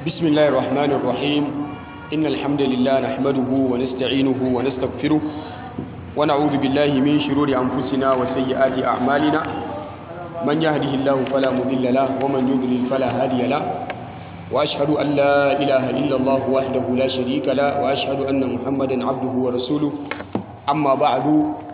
بسم الله الرحمن الرحيم إن الحمد لله نحمده ونستعينه ونستغفره ونعوذ بالله من شرور أنفسنا وسيئات أعمالنا من يهده الله فلا مضل له ومن يضلل فلا هادي له وأشهد أن لا إله إلا الله وحده لا شريك له وأشهد أن محمدا عبده ورسوله أما بعد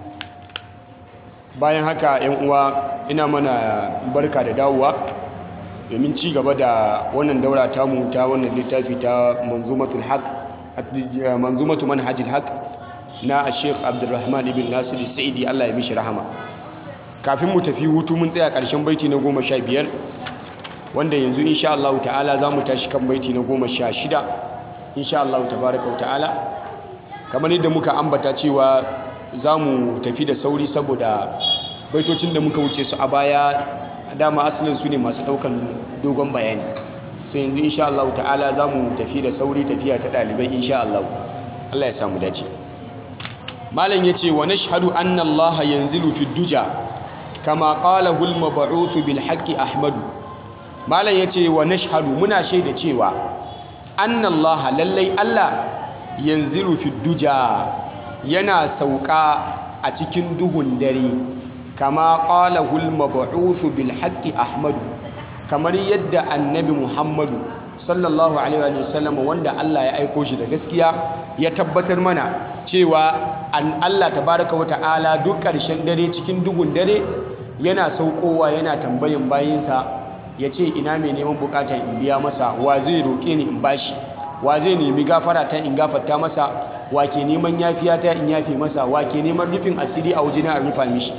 bayan haka yan uwa ina mana barka da dawowa domin ci gaba da wannan daura tamu ta wannan littafi ta manzumatul haq manzumatu manhajil haq na Sheikh Abdulrahman ibn Nasir Sa'idi Allah ya mishi rahama kafin mu tafi hutu mun tsaya karshen baiti na goma sha biyar wanda yanzu insha Allah ta'ala za mu tashi kan baiti na goma sha shida insha Allah tabaraka ta'ala kamar yadda muka ambata cewa za mu tafi da sauri saboda baitocin da muka wuce su a baya dama asalin su ne masu daukan dogon bayani sai yanzu insha Allah ta'ala za mu tafi da sauri tafiya ta ɗalibai insha Allah Allah ya samu dace malam ya ce wa nashhadu anna Allah yanzilu fi duja kama qala hul mab'uth bil haqqi ahmadu malam ya ce wa nashhadu muna shaida cewa anna Allah lallai Allah yanzilu fi duja yana sauka a cikin duhun dare kama qala hul mab'uth bil haqqi ahmadu kamar yadda annabi muhammadu sallallahu alaihi wa sallam wanda Allah ya aiko shi da gaskiya ya tabbatar mana cewa an Allah tabaraka wa ta'ala duk ƙarshen dare cikin duhun dare yana saukowa yana tambayin bayinsa ya ce ina mai neman bukata in biya masa wa zai roƙe ni in bashi wa zai nemi gafara ta in gafarta masa wa ke neman yafiya ta in yafe masa wa ke neman rufin asiri a wajena a rufa mishi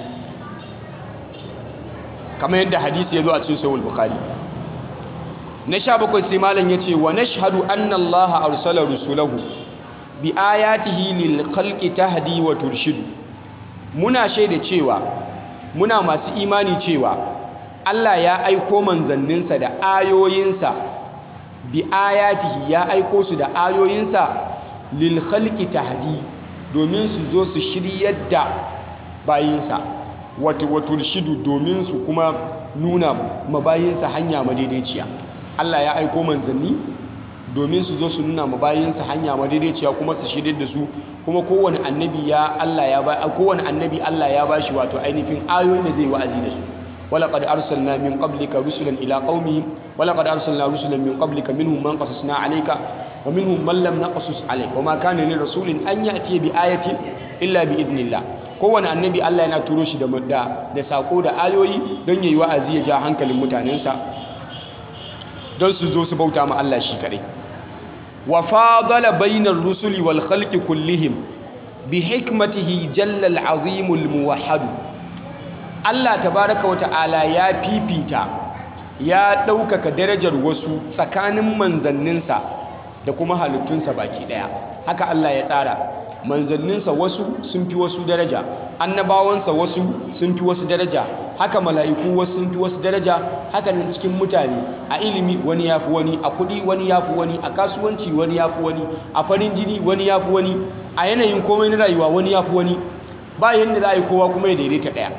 kamar yadda hadisi ya zo a cikin sahih bukhari na sha bakwai sai malam ya ce wa nashhadu anna allaha arsala rusulahu bi ayatihi lil khalqi tahdi wa turshidu muna shaida cewa muna masu imani cewa Allah ya aiko manzanninsa da ayoyinsa bi ayatihi ya aiko su da ayoyinsa lil khalqi tahdi domin su zo su shiryar da bayinsa wato turshidu domin su kuma nuna mabayinsa hanya madaidaiciya Allah ya aiko manzanni domin su zo su nuna mabayinsa hanya madaidaiciya kuma su shirye da su kuma kowane annabi ya Allah ya ba kowane annabi Allah ya bashi wato ainihin ayoyin da zai wa'azi da su ولقد أرسلنا من قبلك رسلا إلى قومهم ولقد أرسلنا رسلا من قبلك منهم من قصصنا عليك ومنهم من لم نقصص عليك وما كان لرسول أن يأتي بآية إلا بإذن الله kowane annabi Allah yana turo shi da da sako da ayoyi don yayi wa'azi ya ja hankalin mutanensa don su zo su bauta ma Allah shi kadai wa fadala bainar rusuli wal khalqi kullihim bi hikmatihi jalla al azim al muwahhad Allah tabaraka wa ta'ala ya fifita ya ɗaukaka darajar wasu tsakanin manzanninsa da kuma halittunsa baki ɗaya haka Allah ya tsara manzanninsa wasu sun fi wasu daraja annabawansa wasu sun fi wasu daraja haka mala'iku wasu sun fi wasu daraja haka nan cikin mutane a ilimi wani ya fi wani a kuɗi wani ya fi wani a kasuwanci wani ya fi wani a farin jini wani ya fi wani a yanayin komai na rayuwa wani ya fi wani ba yadda za a yi kowa kuma ya daidaita ɗaya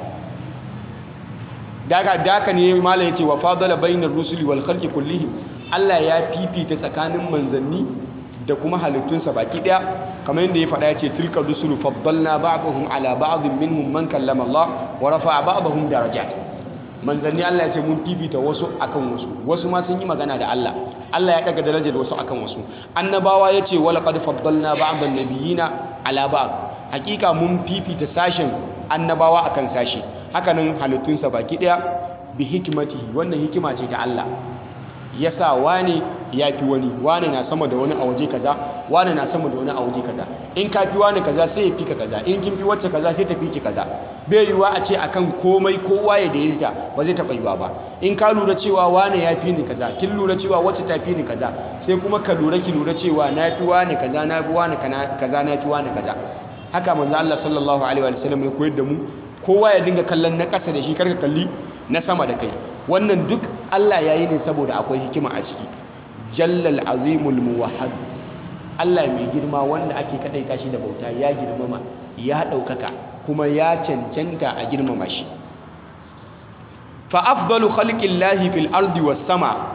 daga daka ne malam ya ce wa fadala bainar rusuli wal khalqi kullihim Allah ya fifita tsakanin manzanni da kuma halittunsa baki daya kamar yadda ya faɗa ya ce tilka rusulu faddalna ba'dahum ala ba'dhin minhum man kallama Allah wa rafa'a ba'dahum darajat manzanni Allah ya ce mun fifita wasu akan wasu wasu ma sun yi magana da Allah Allah ya daga darajar wasu akan wasu annabawa ya ce wala qad faddalna ba'dan nabiyina ala ba'd hakika mun fifita sashen annabawa akan sashi hakanan halittunsa baki daya bi hikmatihi wannan hikima ce ta Allah yasa wane ya fi wani wane na sama da wani a waje kaza wane na sama da wani a waje kaza in ka fi wani kaza sai ya fi ka kaza in kin fi wacce kaza sai ta fi ki kaza bai yiwuwa a ce akan komai kowa ya daidaita ba zai taɓa yiwuwa ba in ka lura cewa wane ya fi ni kaza kin lura cewa wacce ta fi ni kaza sai kuma ka lura ki lura cewa na fi wane kaza na fi wane kaza na fi wane kaza haka manzo Allah sallallahu alaihi wa sallam ya koyar da mu kowa ya dinga kallon na ƙasa da shi karka kalli na sama da kai wannan duk Allah ya yi ne saboda akwai hikima a ciki jallal azimul muwahhad Allah mai girma wanda ake kadaita shi da bauta ya girmama ya ɗaukaka kuma ya cancanta a girmama shi fa afdalu khalqillahi fil ardi was sama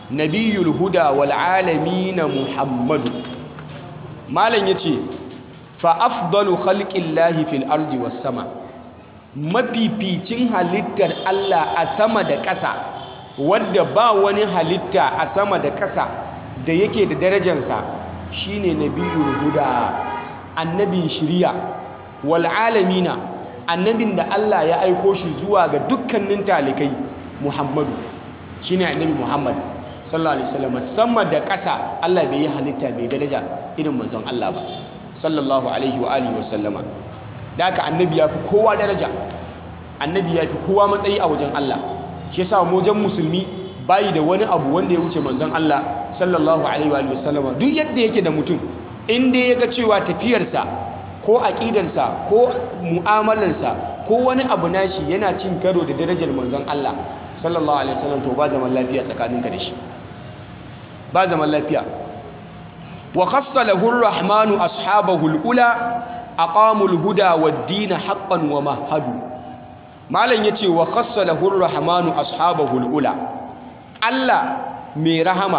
nabiyul huda wal alamin muhammadu malam yace fa afdalu khalqillahi fil ardi was sama mafificin halittar Allah a sama da ƙasa wadda ba wani halitta a sama da ƙasa da yake da darajarsa shine nabiyul huda annabin shiriya wal alamina annabin da Allah ya aiko shi zuwa ga dukkanin talikai Muhammadu shine annabi Muhammad sallallahu alaihi wasallam sama da ƙasa Allah bai yi halitta mai daraja irin manzon Allah ba sallallahu alaihi wa alihi wasallama da haka annabi ya fi kowa daraja annabi ya fi kowa matsayi a wajen Allah shi yasa mu wajen musulmi bayi da wani abu wanda ya wuce manzon Allah sallallahu alaihi wa alihi wasallama duk yadda yake da mutum in dai ya ga cewa tafiyarsa ko aƙidarsa ko mu'amalarsa ko wani abu nashi yana cin karo da darajar manzon Allah sallallahu alaihi wasallam to ba zaman lafiya tsakaninka da shi ba zaman lafiya wa khassa lahu ar-rahmanu ashabahu al-ula aqamu al-huda wad-din haqqan wa mahadu malam yace wa khassa lahu ar-rahmanu ashabahu al-ula Allah mai rahama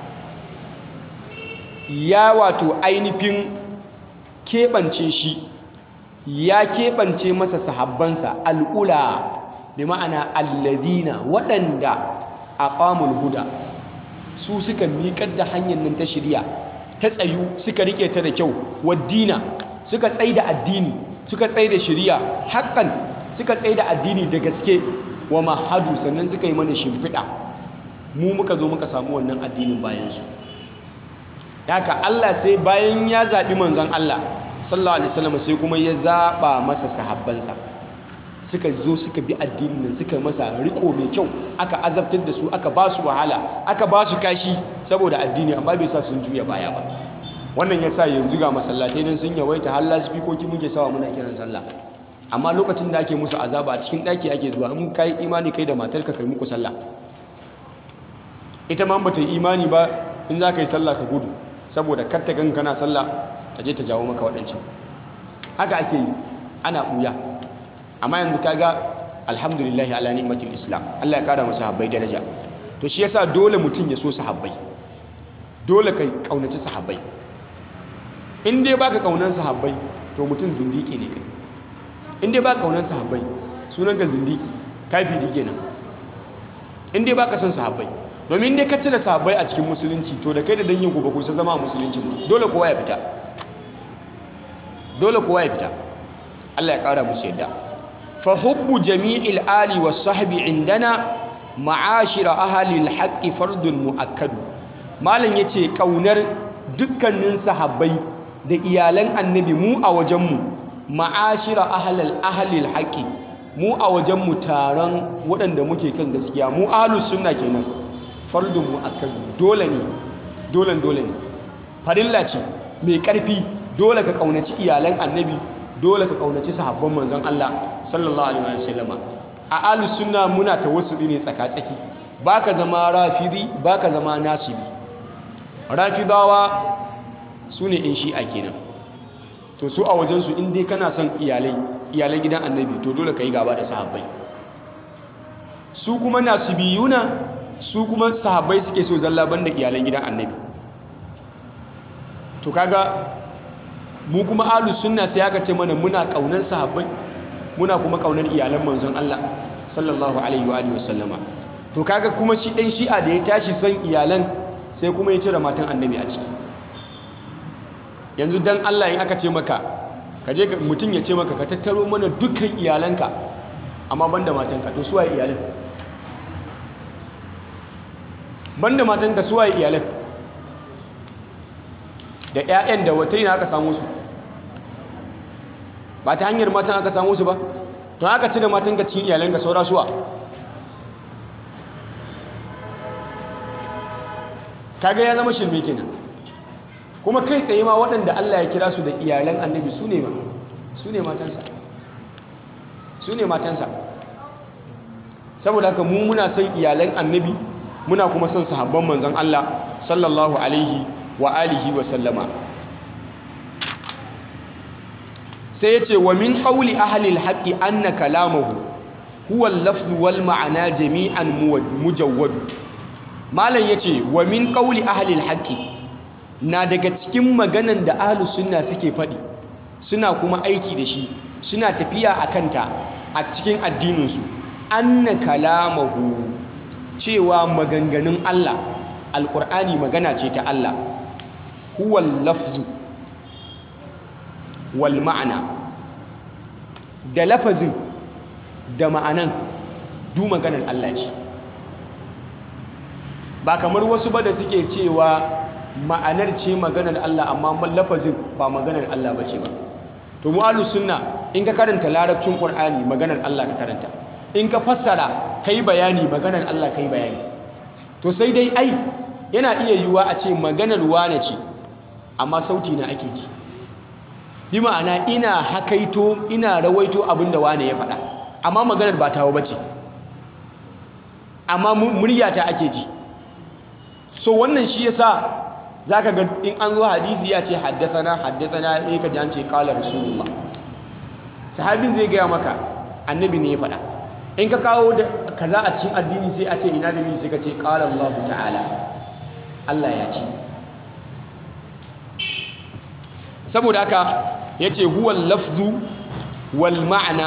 ya wato ainihin keɓance shi ya keɓance masa sahabbansa al'ula bi ma'ana alladina waɗanda a ƙamul huda su suka miƙar da hanyar nan ta shirya ta tsayu suka riƙe ta da kyau waddina suka tsai da addini suka tsai da shirya haƙƙan suka tsai da addini da gaske wa mahadu sannan suka yi mana shimfiɗa mu muka zo muka samu wannan addinin bayansu haka Allah sai bayan ya zaɓi manzon Allah sallallahu alaihi wasallam sai kuma ya zaɓa masa sahabbansa suka zo suka bi addinin nan suka masa riko mai kyau aka azabtar da su aka ba su wahala aka ba su kashi saboda addini amma bai sa sun juya baya ba wannan ya sa yanzu ga masallatai nan sun yawaita har lasifikoki muke sawa muna kiran sallah amma lokacin da ake musu azaba a cikin ɗaki ake zuwa in kai imani kai da matarka kai muku sallah ita ma bata yi imani ba in za ka yi sallah ka gudu saboda kar ta gan kana sallah ta je ta jawo maka waɗancan haka ake yi ana ɓuya amma yanzu kaga alhamdulillah ala ni'matil islam Allah ya kara masa sahabbai daraja to shi yasa dole mutum ya so sahabbai dole kai kaunaci sahabbai in dai baka kaunar sahabbai to mutum zindiki ne kai in dai baka kaunar sahabbai sunan ka zindiki kafiri kenan in dai baka son sahabbai domin dai ka cire sahabbai a cikin musulunci to da kai da dangin ku ba ku san zama a musulunci ba dole kowa ya fita dole kowa ya fita Allah ya kara musu yadda fa hubbu jami'il ali was sahbi indana ma'ashira ahli al-haqqi fardun muakkad malam yace kaunar dukkanin sahabbai da iyalan annabi mu a wajenmu ma'ashira ahli ahli al-haqqi mu a wajenmu taron waɗanda muke kan gaskiya mu ahlus sunna kenan fardun muakkad dole ne dole dole ne farilla ce mai ƙarfi dole ka kaunaci iyalan annabi dole ka kaunaci sahabban manzon Allah sallallahu alaihi wasallam a ahlus sunna muna tawassuli ne tsaka-tsaki baka zama rafidi baka zama nasibi rafidawa sune in shi'a kenan to su a wajen su in dai kana son iyalai iyalan gidan annabi to dole ka yi gaba da sahabbai su kuma nasibiyuna su kuma sahabbai suke so zalla banda iyalan gidan annabi to kaga mu kuma ahlus sunna sai aka ce mana muna kaunar sahabbai muna kuma kaunar iyalan manzon Allah sallallahu alaihi wa alihi wasallama to kaga kuma shi dan shi'a da ya tashi san iyalan sai kuma ya cire matan annabi a ciki yanzu dan Allah in aka ce maka ka je mutum ya ce maka ka tattaro mana dukkan iyalanka amma banda matanka to suwaye iyalan banda matanka suwaye iyalan da 'ya'yan da wata yana aka samu su ba ta hanyar matan aka samu su ba to aka cire matan ka cikin iyalanka saura suwa kaga ya zama shirme kenan kuma kai tsaye ma waɗanda Allah ya kira su da iyalan annabi su ne su ne matansa su ne matansa saboda haka mu muna son iyalan annabi muna kuma son sahabban manzon Allah sallallahu alaihi wa alihi wa sallama sai ya ce wa min qawli ahli al-haqqi anna kalamahu huwa al-lafz wal ma'ana jami'an mujawwad malam yace wa min qawli ahli alhaqi na daga cikin maganan da ahlus sunna suke faɗi suna kuma aiki da shi suna tafiya a kanta a cikin addininsu anna kalamahu cewa maganganun Allah alƙur'ani magana ce ta Allah huwal lafzu wal ma'ana da lafazin da ma'anan du maganar Allah ce ba kamar wasu ba da suke cewa ma'anar ce maganar Allah amma lafazin ba maganar Allah ba ce ba to mu ahlus sunna in ka karanta larabcin qur'ani maganar Allah ka karanta in ka fassara kai bayani maganar Allah kai bayani to sai dai ai yana iya yiwuwa a ce maganar wane ce amma sauti na ake ji bi ma'ana ina hakaito ina rawaito abin da wane ya faɗa amma maganar ba tawo bace amma muryata ake ji so wannan shi yasa zaka ga in an zo hadisi ya ce haddathana haddathana eh ka ji an ce qala rasulullah sahabin zai gaya maka annabi ne ya faɗa in ka kawo da kaza a cikin addini sai a ce ina dalili sai ka ce qala Allah ta'ala Allah ya ce saboda haka yace huwal lafzu wal ma'ana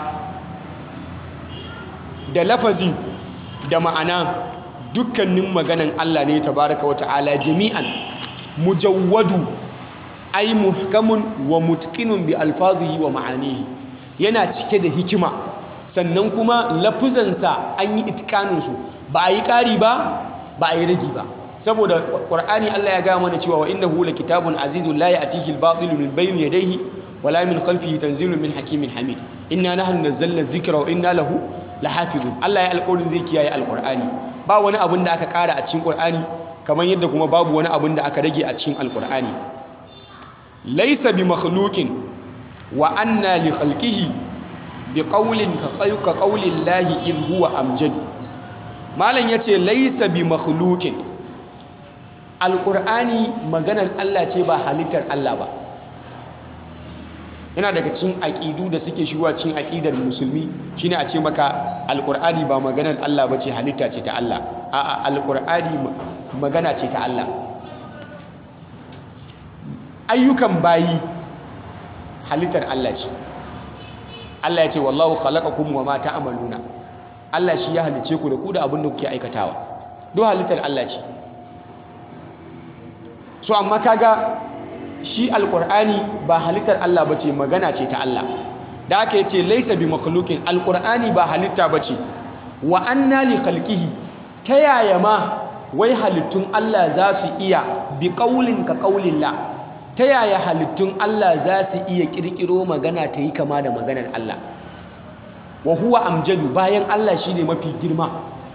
da lafazi da ma'ana dukkanin maganan Allah ne tabaraka wa ta'ala jami'an mujawwadu ay muhkamun wa mutqinun bi alfazihi wa ma'anihi yana cike da hikima sannan kuma lafuzansa an yi itikanin su ba a yi ƙari ba ba a yi ragi ba saboda qur'ani Allah ya gaya mana cewa wa innahu kitabun azizun la ya'tihi al-batilu min bayni yadayhi wala min khalfihi tanzilun min hakimin hamid inna nahnu nazzalna dhikra wa inna lahu lahafizun Allah ya alƙawarin zai kiyaye alƙur'ani ba wani abin da aka ƙara a cikin ƙur'ani kamar yadda kuma babu wani abin da aka rage a cikin alƙur'ani laysa bi makhluqin wa anna li khalqihi bi qawlin ka qawli llahi id huwa amjad malam yace laysa bi makhluqin alƙur'ani maganar Allah ce ba halittar Allah ba yana daga cikin aƙidu da suke shigowa cikin aƙidar musulmi shine a ce maka alƙur'ani ba maganar Allah ba ce halitta ce ta Allah a'a alƙur'ani magana ce ta Allah ayyukan bayi halittar Allah ce Allah ya ce wallahu khalaqakum wa ma ta'maluna Allah shi ya halice ku da ku da abin da kuke aikatawa duk halittar Allah ce so amma kaga shi alkur'ani ba halittar Allah ba ce magana ce ta Allah da aka yace laisa bi makhluqin alkur'ani ba halitta ba ce wa anna li khalqihi ta yaya ma wai halittun Allah za su iya bi qaulin ka qaulillah ta yaya halittun Allah za su iya kirkiro magana ta yi kama da maganar Allah wa huwa amjadu bayan Allah shine mafi girma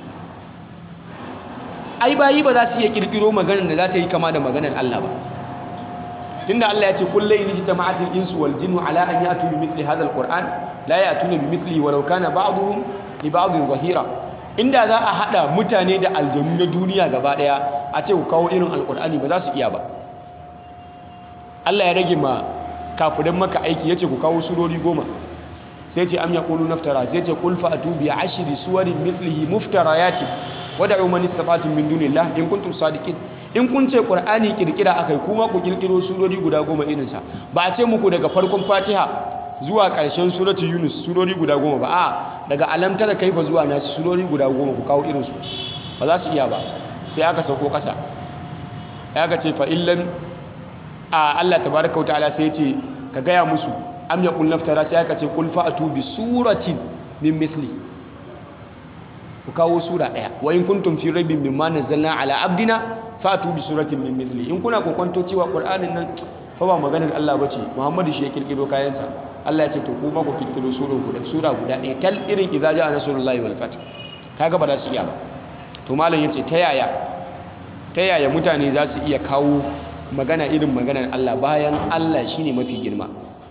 ai bayi ba za su iya kirkiro maganar da za ta yi kama da maganar Allah ba tunda Allah ya ce kullu in jitama'atil insu wal jinnu ala an ya'tu bi mithli hadha alquran la ya'tuna bi mithlihi walau kana ba'dhum li ba'dhin zahira inda za a hada mutane da aljanu na duniya gaba daya a ce ku kawo irin alqur'ani ba za su iya ba Allah ya rage ma kafiran maka aiki yace ku kawo surori goma sai ce am yaqulu naftara sai ce qul fa'tu bi ashri suwarin mithlihi muftarayati wada'u man istata'tum min dunillah in kuntum sadiqin in kun ce qur'ani kirkira akai kuma ku kirkiro surori guda goma irin sa ba a ce muku daga farkon fatiha zuwa ƙarshen suratul yunus surori guda goma ba a daga alam tara kaifa zuwa nasu surori guda goma ku kawo irin su ba za su iya ba sai aka sauko ƙasa ya ga ce fa illan a Allah tabaraka wa ta'ala sai ya ce ka gaya musu am yaqul naftara sai aka ce qul fa'tu bi suratin min mithli ku kawo sura ɗaya wa in kuntum fi raibin mimma nazzalna ala abdina fatu bi suratin min mithli in kuna kokonto cewa qur'anin nan fa ba maganar Allah bace Muhammadu shi ya kirkiro kayansa Allah ya ce to kuma ku kirkiro sura guda sura guda ɗaya tal irin idza ja'a nasrullahi wal fath kaga ba za su iya ba to malam yace ta yaya ta yaya mutane za su iya kawo magana irin maganar Allah bayan Allah shine mafi girma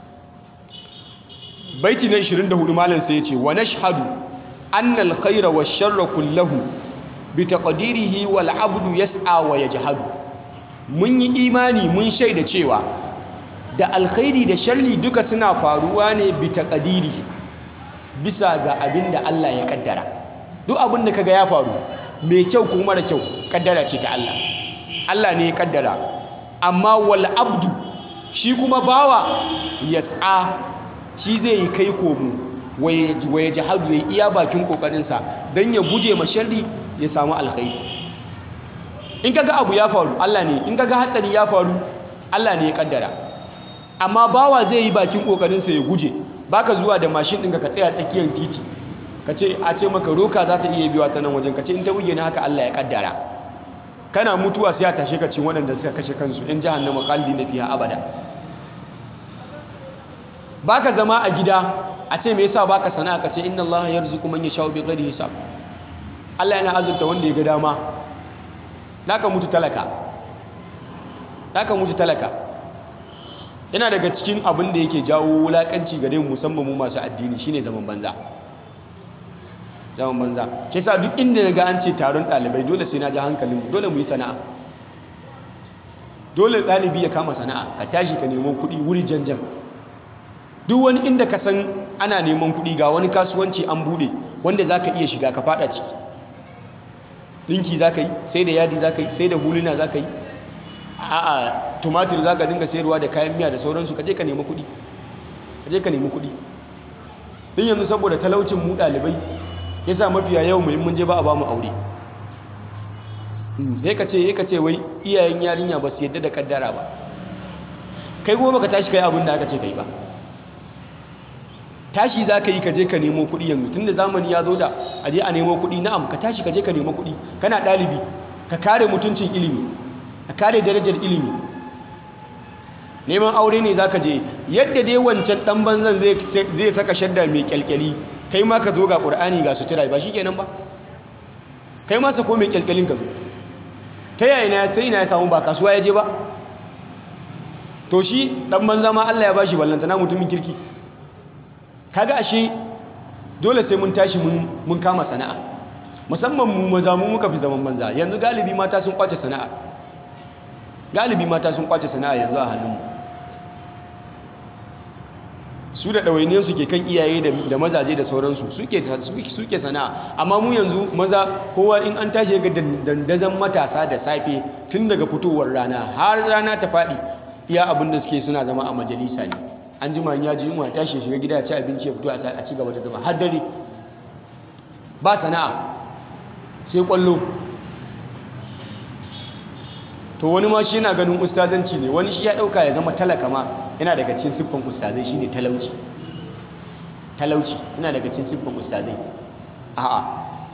baiti na 24 malam sai yace wa nashhadu أن الخير والشر كله بتقديره والعبد يسعى ويجهد mun yi imani mun shaida cewa da alkhairi da sharri duka suna faruwa ne bi taqdirihi bisa ga abin da Allah ya kaddara duk abin da kaga ya faru mai kyau ko mara kyau kaddara ce ta Allah Allah ne ya kaddara amma wal abdu shi kuma bawa yas'a shi zai yi kai komo waye jihadu ya iya bakin kokarinsa don ya guje ma sharri ya samu alkhairi in kaga abu ya faru Allah ne in kaga hatsari ya faru Allah ne ya kaddara amma bawa zai yi bakin kokarinsa ya guje baka zuwa da mashin ɗinka ka tsaya tsakiyar titi ka ce a ce maka roka za ta iya biwa ta nan wajen ka ce in ta buge na haka Allah ya kaddara kana mutuwa sai ya tashe ka cin waɗanda suka kashe kansu in jahannama qalbi na fiha abada baka zama a gida a ce me yasa baka sana'a ka ce inna Allah yarzuqu man yasha'u bighairi hisab Allah yana azurta wanda ya ga dama naka mutu talaka naka mutu talaka yana daga cikin abin da yake jawo wulakanci gare mu musamman mu masu addini shine zaman banza zaman banza ke sa duk inda na ga an ce taron ɗalibai dole sai na ji hankalin dole mu yi sana'a dole ɗalibi ya kama sana'a ka tashi ka nemo kuɗi wuri janjan duk wani inda ka san ana neman kuɗi ga wani kasuwanci an buɗe wanda za ka iya shiga ka faɗa ciki ɗinki za ka yi sai da yadi za ka yi sai da huluna za ka yi a'a tumatir za ka dinga sayarwa da kayan miya da sauransu ka je ka nemi kuɗi ka je ka nemi kuɗi din yanzu saboda talaucin mu ɗalibai ya sa mafiya yau mai mun je ba a ba mu aure sai ka ce ya ka ce wai iyayen yarinya ba su yadda da kaddara ba kai kuma baka tashi kai abin da aka ce kai ba tashi za ka yi ka je ka nemo kuɗi yanzu tun da zamani ya zo da a je a nemo kuɗi na'am ka tashi ka je ka nemo kuɗi kana ɗalibi ka kare mutuncin ilimi ka kare darajar ilimi neman aure ne za ka je yadda dai wancan ɗan banzan zai saka shadda mai kyalkyali kai ma ka zo ga ƙur'ani ga sutura ba shi kenan ba kai ma sako mai kyalkyalin ka zo ta yaya na sai na ya samu ba kasuwa ya je ba to shi ɗan banza ma Allah ya bashi ballantana mutumin kirki kaga ashe dole sai mun tashi mun kama sana'a musamman mu maza mu muka fi zaman banza yanzu galibi mata sun kwace sana'a galibi mata sun kwace sana'a yanzu a hannunmu su da ɗawainiyarsu ke kan iyaye da mazaje da sauransu suke sana'a amma mu yanzu maza kowa in an tashi ga dandazon matasa da safe tun daga fitowar rana har rana ta faɗi iya abin da suke suna zama a majalisa ne an jima ya ji yunwa tashi shiga gida ya ci abinci ya fito a ci gaba da zama har dare ba sana'a sai kwallo to wani ma shi yana ganin ustazanci ne wani shi ya dauka ya zama talaka ma yana daga cikin siffan ustazai shine talauci talauci yana daga cikin siffan ustazai a'a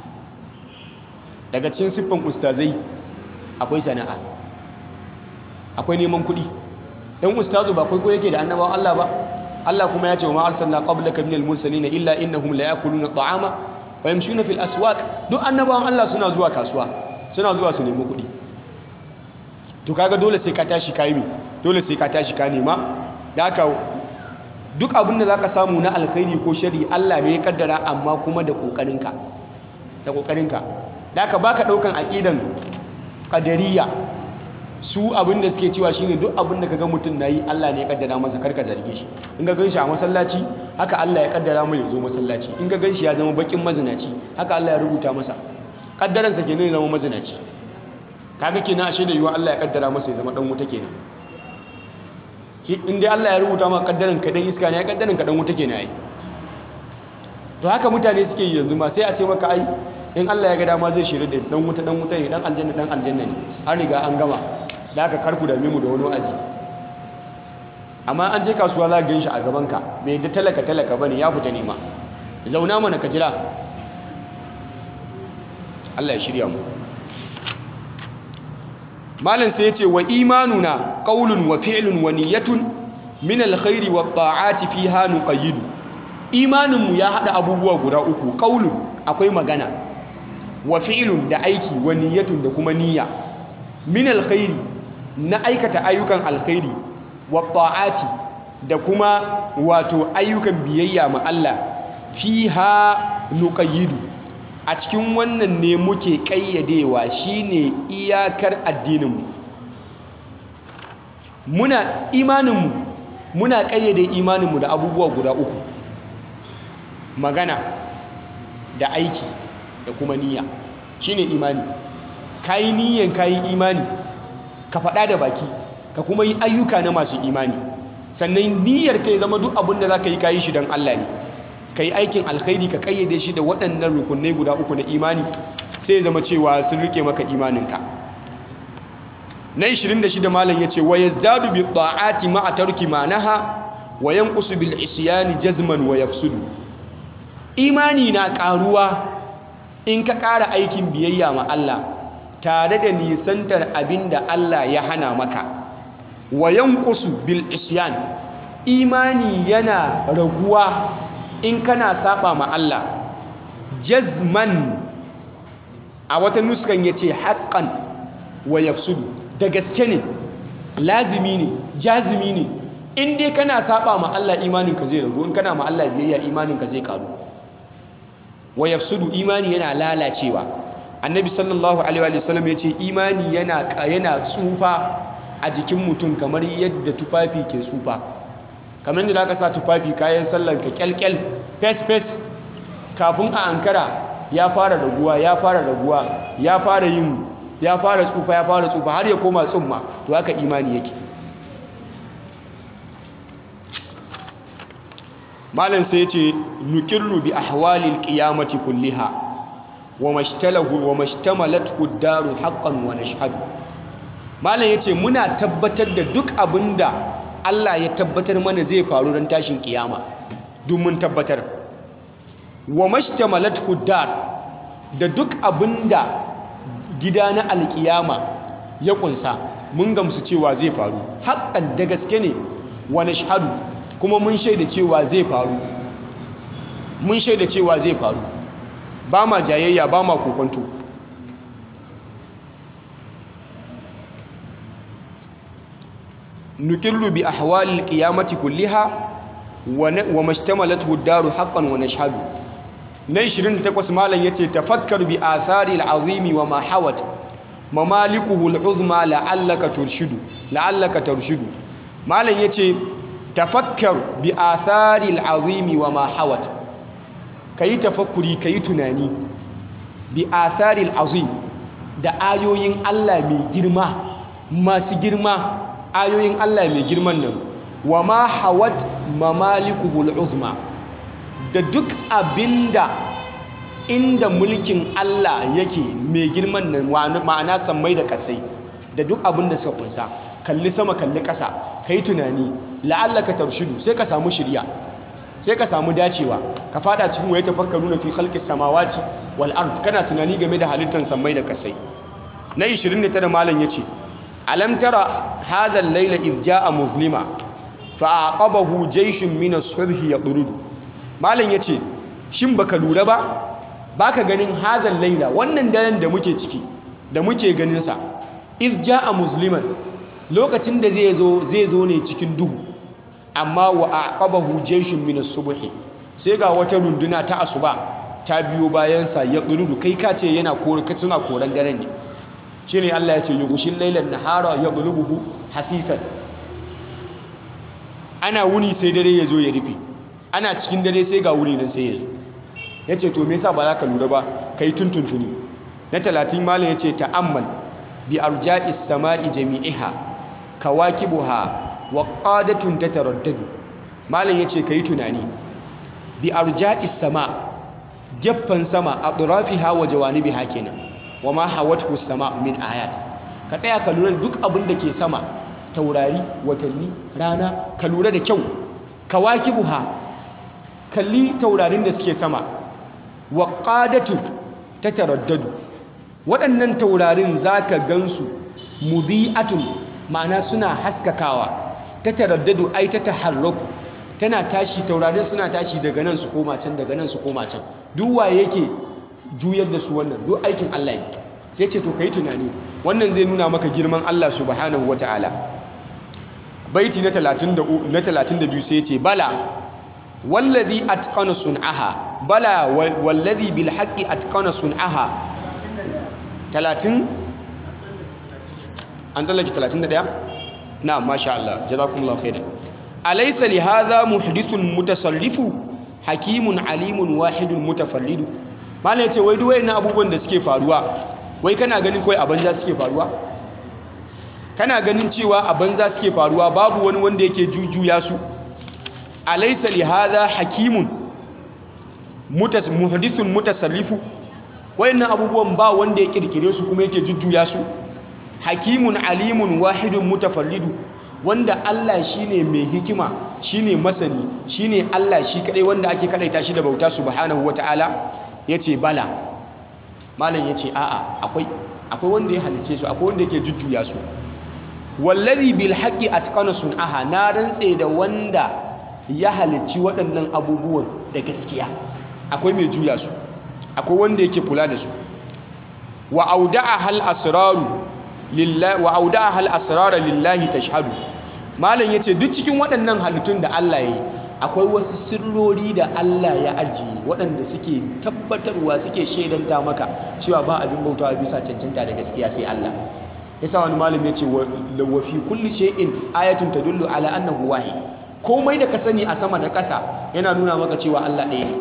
daga cikin siffan ustazai akwai sana'a akwai neman kuɗi dan ustazu ba kai ko yake da annabawan Allah ba Allah kuma ya ce wa ma arsalna qablaka minal mursalin illa innahum la yakuluna ta'ama wa yamshuna fil aswaq duk annabawan Allah suna zuwa kasuwa suna zuwa su nemi kuɗi to kaga dole sai ka tashi kai mi dole sai ka tashi ka nema da haka duk abin da zaka samu na alkhairi ko shari Allah ne ya kaddara amma kuma da kokarinka da kokarinka da haka baka daukan aqidan qadariyya su abin da suke cewa shine duk abin da kaga mutum nayi Allah ne ya kaddara masa karka zarge shi in ga ganshi a masallaci haka Allah ya kaddara mai zo masallaci in ga ganshi ya zama bakin mazinaci haka Allah ya rubuta masa kaddaransa kenan ya zama mazinaci kaga kenan ashe da yiwa Allah ya kaddara masa ya zama dan wuta kenan in dai Allah ya rubuta maka kaddaran ka dan iska ne ya kaddaran ka dan wuta kenan ai to haka mutane suke yi yanzu ma sai a ce maka ai in Allah ya ga dama zai shirye da dan wuta dan wuta ne dan aljanna dan aljanna ne an riga an gama da aka karku da mu da wani wa'azi amma an je kasuwa za ka gan shi a gaban ka bai da talaka talaka bane ya fita nema zauna mana ka jira Allah ya shirya mu malam sai ya ce wa imanuna qaulun wa fi'lun wa niyyatun min alkhairi wa ta'ati fiha nuqayyidu imanin mu ya hada abubuwa guda uku qaulun akwai magana wa fi'lun da aiki wa niyyatun da kuma niyya min alkhairi na aikata ayyukan alkhairi wa ta'ati da kuma wato ayyukan biyayya ma Allah fiha nuqayyidu a cikin wannan ne muke ƙayyadewa shine iyakar addininmu muna imaninmu muna ƙayyade imaninmu da abubuwa guda uku magana da aiki da kuma niyya shine imani kayi niyyan kayi imani ka faɗa da baki ka kuma yi ayyuka na masu imani sannan niyyar ka ya zama duk abin da za ka yi kayi shi don Allah ne ka yi aikin alkhairi ka kayyade shi da waɗannan rukunai guda uku na imani sai ya zama cewa sun rike maka imaninka na 26 malam yace wa yazdadu bi ta'ati ma'a tarki ma'naha wa yanqusu bil isyani jazman wa yafsudu imani na karuwa in ka ƙara aikin biyayya ma Allah tare da nisantar abinda Allah ya hana maka wa yanqusu bil isyan imani yana raguwa in kana saba ma Allah jazman a wata nuskan yace haqqan wa yafsudu da gaske ne lazimi ne jazimi ne in dai kana saba ma Allah imaninka zai ragu in kana ma Allah biyayya imaninka zai karu wa yafsudu imani yana lalacewa annabi sallallahu alaihi wa sallam yace imani yana yana tsufa a jikin mutum kamar yadda tufafi ke tsufa kamar yadda zaka sa tufafi kayan sallan ka kyalkyal fes fes kafin a ankara ya fara raguwa ya fara raguwa ya fara yin ya fara tsufa ya fara tsufa har ya koma tsumma to haka imani yake malam sai yace nukirru bi ahwalil qiyamati kulliha wa mashtalahu wa mashtamalathu ad-daru haqqan wa nashhadu malam yace muna tabbatar da duk abinda Allah ya tabbatar mana zai faru ran tashin kiyama duk mun tabbatar wa mashtamalathu ad-dar da duk abinda gida na alkiyama ya kunsa mun gamsu cewa zai faru haƙƙan da gaske ne wani shahadu kuma mun shaida cewa zai faru mun shaida cewa zai faru ba ma jayayya ba ma kokonto nukillu bi ahwalil qiyamati kulliha wa mashtamalathu ad-daru haqqan wa nashhadu na 28 malam yace tafakkar bi athari al-azimi wa ma hawat mamalikuhu al-uzma la'allaka turshidu la'allaka turshidu malam yace tafakkar bi athari al-azimi wa ma hawat kayi tafakkuri kayi tunani bi athari al-azim da ayoyin Allah mai girma masu girma ayoyin Allah mai girman nan wa ma hawat mamalikuhu al-uzma da duk abinda inda mulkin Allah yake mai girman nan ma'ana sammai da kasai da duk abinda suka kunsa kalli sama kalli ƙasa kai tunani la'allaka tarshidu sai ka samu shirya sai ka samu dacewa ka fada cikin waye tafakkaru na fi khalqis samawati wal ard kana tunani game da halittar sammai da kasai na 29 malam yace alam tara hadha al-layla idh jaa muzlima fa aqabahu jayshun min as-subhi yadrudu malam ya ce shin baka lura ba baka ganin hazan laila wannan daren da muke ciki da muke ganinsa iz a musliman lokacin da zai zo zai zo ne cikin duhu amma wa aqabahu jayshun min as-subhi sai ga wata runduna ta asuba ta biyo bayan sa ya durudu kai ka ce yana kore ka suna koran daren ne shine Allah ya ce yughshil laylan nahara yadlubuhu hasifan ana wuni sai dare ya zo ya rufe ana cikin dare sai ga wuri nan sai ya zo ya ce to me yasa ba za ka lura ba ka yi tuntuntuni na talatin malam ya ce ta'ammal bi arja'is sama'i jami'iha kawakibuha wa qadatun tataraddadu malam ya ce ka yi tunani bi arja'is sama gefen sama a ɗurafiha wa jawanibiha kenan wa ma hawathu sama min ayat ka tsaya ka lura duk abin da ke sama taurari watanni rana ka lura da kyau kawakibuha kalli taurarin da suke sama wa qadatu tataraddadu waɗannan taurarin zaka gansu mudhi'atun ma'ana suna haskakawa tataraddadu ai ta taharraku tana tashi taurarin suna tashi daga nan su koma can daga nan su koma can duk waye yake juyar da su wannan duk aikin Allah ne sai ce to kai tunani wannan zai nuna maka girman Allah subhanahu wataala baiti na 32 na 32 sai ce bala wallazi atqana sun'aha bala wallazi bil haqqi atqana sun'aha 30 an tsallake 31 na'am masha Allah jazakumullahu khairan alaysa li hadha muhdithun mutasarrifu hakimun alimun wahidun mutafallidu malam ya ce wai duk wayannan abubuwan da suke faruwa wai kana ganin kawai a banza suke faruwa kana ganin cewa a banza suke faruwa babu wani wanda yake jujuya su alaysa li hadha hakimun mutas muhdithun mutasarrifu wayannan abubuwan ba wanda ya kirkire su kuma yake jujjuya su hakimun alimun wahidun mutafarridu wanda Allah shine mai hikima shine masani shine Allah shi kadai wanda ake kadaita shi da bauta subhanahu wataala yace bala malam yace a'a akwai akwai wanda ya halice su akwai wanda yake jujjuya su wallazi bil haqqi atqana sun'aha na rantse da wanda ya halicci waɗannan abubuwan da gaskiya akwai mai juya su akwai wanda yake kula da su wa auda'a hal asraru lillahi wa auda'a hal asrara lillahi tashhadu malam yace duk cikin waɗannan halittun da Allah yayi akwai wasu sirrori da Allah ya ajiye waɗanda suke tabbatarwa suke shaidanta maka cewa ba abin bautawa bisa cancanta da gaskiya sai Allah yasa wani malam yace wa fi kulli shay'in ayatun tadullu ala annahu wahid komai da ka sani a sama da ƙasa yana nuna maka cewa Allah ɗaya ne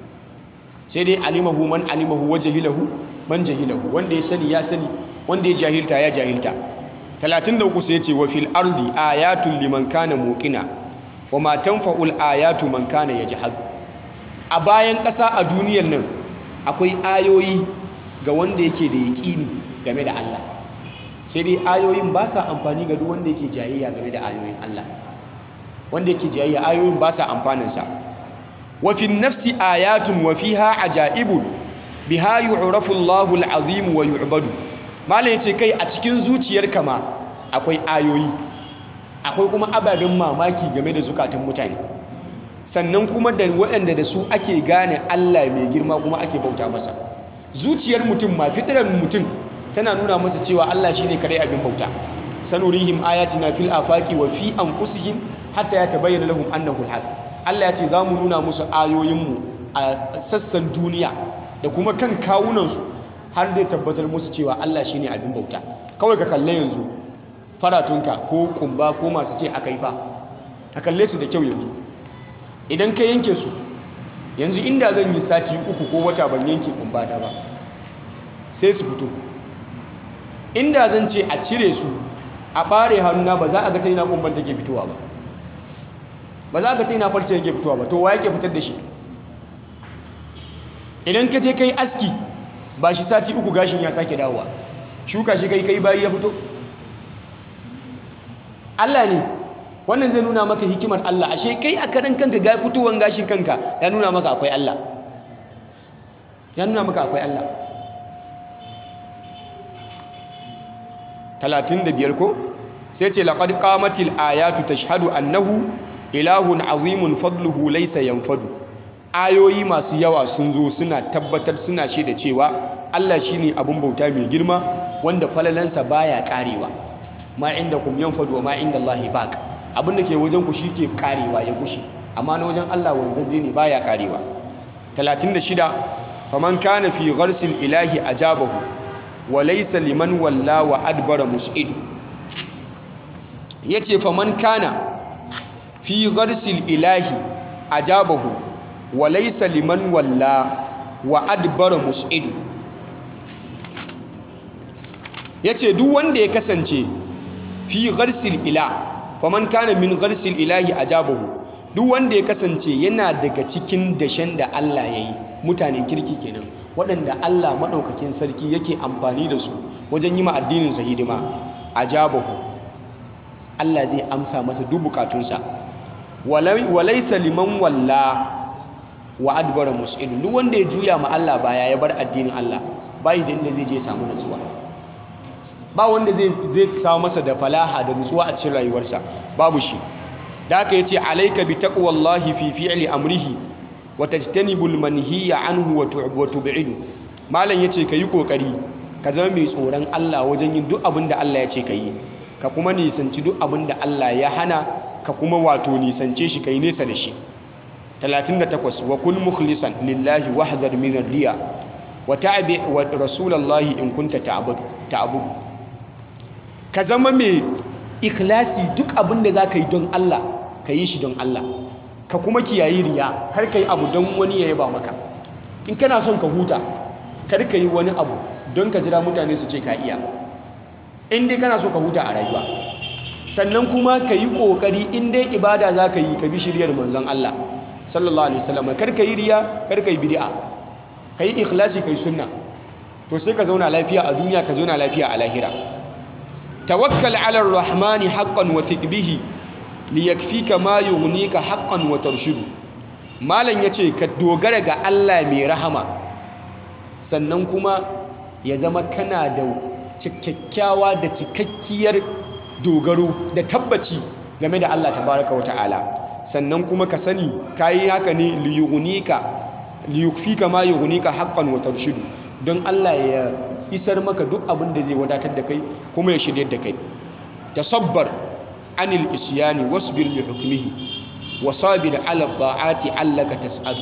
sai dai alimahu man alimahu wa jahilahu man jahilahu wanda ya sani ya sani wanda ya jahilta ya jahilta 33 sai ya ce wa fil ardi ayatun liman kana muqina wa ma tanfa'ul ayatu man kana yajhad a bayan ƙasa a duniyar nan akwai ayoyi ga wanda yake da yaƙini game da Allah sai dai ayoyin ba sa amfani ga duk wanda yake jayayya game da ayoyin Allah wanda yake jayayya ayoyin ba sa amfaninsa wa fi nafsi ayatun wa fiha ajaibun biha yu'rafu Allahu al-azim wa yu'badu malai yace kai a cikin zuciyarka ma akwai ayoyi akwai kuma ababen mamaki game da zukatan mutane sannan kuma da waɗanda da su ake gane Allah mai girma kuma ake bauta masa zuciyar mutum ma fitirar mutum tana nuna masa cewa Allah shine kadai abin bauta sanurihim ayatina fil afaqi wa fi anfusihim hatta yatabayyana lahum annahu al-haq Allah ya ce za mu nuna musu ayoyinmu a sassan duniya da kuma kan kawunansu har dai tabbatar musu cewa Allah shine abin bauta kawai ka kalle yanzu faratunka ko kumba ko masu ce aka yi fa ka kalle su da kyau yanzu idan ka yanke su yanzu inda zan yi sati uku ko wata ban yanke kumbata ba sai su fito inda zan ce a cire su a ɓare hannuna ba za a ga ta yana kumban take fitowa ba ba za ka ta yana farce yake fitowa ba to wa yake fitar da shi idan ka je kai aski ba shi sati uku gashin ya sake dawowa shuka shi kai kai bayi ya fito Allah ne wannan zai nuna maka hikimar Allah ashe kai a karan kanka ga fitowar gashin kanka ya nuna maka akwai Allah ya nuna maka akwai Allah 35 ko sai ce laqad qamatil ayatu tashhadu annahu ilahun azimun fadluhu laysa yanfadu ayoyi masu yawa sun zo suna tabbatar suna shaida cewa Allah shine abun bauta mai girma wanda falalansa baya karewa ma indakum yanfadu wa ma indallahi baq abin da ke wajen ku shike karewa ya gushi amma na wajen Allah wanzaje ne baya karewa 36 faman kana fi gharsil ilahi ajabahu wa laysa liman walla wa adbara mus'id yace faman kana fi gharsil ilahi ajabahu wa laysa liman walla wa adbara mus'id yace duk wanda ya kasance fi gharsil ilah faman kana min gharsil ilahi ajabahu duk wanda ya kasance yana daga cikin dashen da Allah yayi mutanen kirki kenan waɗanda Allah maɗaukakin sarki yake amfani da su wajen yi ma addinin sa hidima ajabahu Allah zai amsa masa duk bukatunsa walaisa liman walla wa adbara mus'il duk wanda ya juya ma Allah baya ya bar addinin Allah bai da inda zai je samu nutsuwa ba wanda zai zai samu masa da falaha da nutsuwa a cikin rayuwarsa babu shi da haka yace alayka bi taqwallahi fi fi'li amrihi wa tajtanibul manhiya anhu wa tub'idu malam yace kayi kokari ka zama mai tsoron Allah wajen yin duk abin da Allah ya ce kayi ka kuma nisanci duk abin da Allah ya hana ka kuma wato nisance shi kai nesa da shi 38 wa kul mukhlisan lillahi wahdhar min ar-riya wa ta'bi wa rasulullahi in kunta ta'budu ta'budu ka zama mai ikhlasi duk abin da zaka yi don Allah ka yi shi don Allah ka kuma kiyayi riya har kai abu don wani ya yaba maka in kana son ka huta kar ka yi wani abu don ka jira mutane su ce ka iya in dai kana so ka huta a rayuwa sannan kuma ka yi ƙoƙari in dai ibada za ka yi ka bi shiryar manzon Allah sallallahu alaihi wasallam kar ka yi riya kar ka yi bid'a ka yi ikhlasi ka yi sunna to sai ka zauna lafiya a duniya ka zauna lafiya a lahira tawakkal ala rahmani haqqan wa bihi liyakfika ma yughnika haqqan wa tarshudu malam yace ka dogara ga Allah mai rahama sannan kuma ya zama kana da kyakkyawa da cikakkiyar dogaro da tabbaci game da Allah tabaraka wa ta'ala sannan kuma ka sani kayi haka ne liyughnika liyukfika ma yughnika haqqan wa tarshudu don Allah ya isar maka duk abin da zai wadatar da kai kuma ya shirye da kai tasabbar anil isyani wasbir li hukmihi wasabir ala ta'ati allaka tas'adu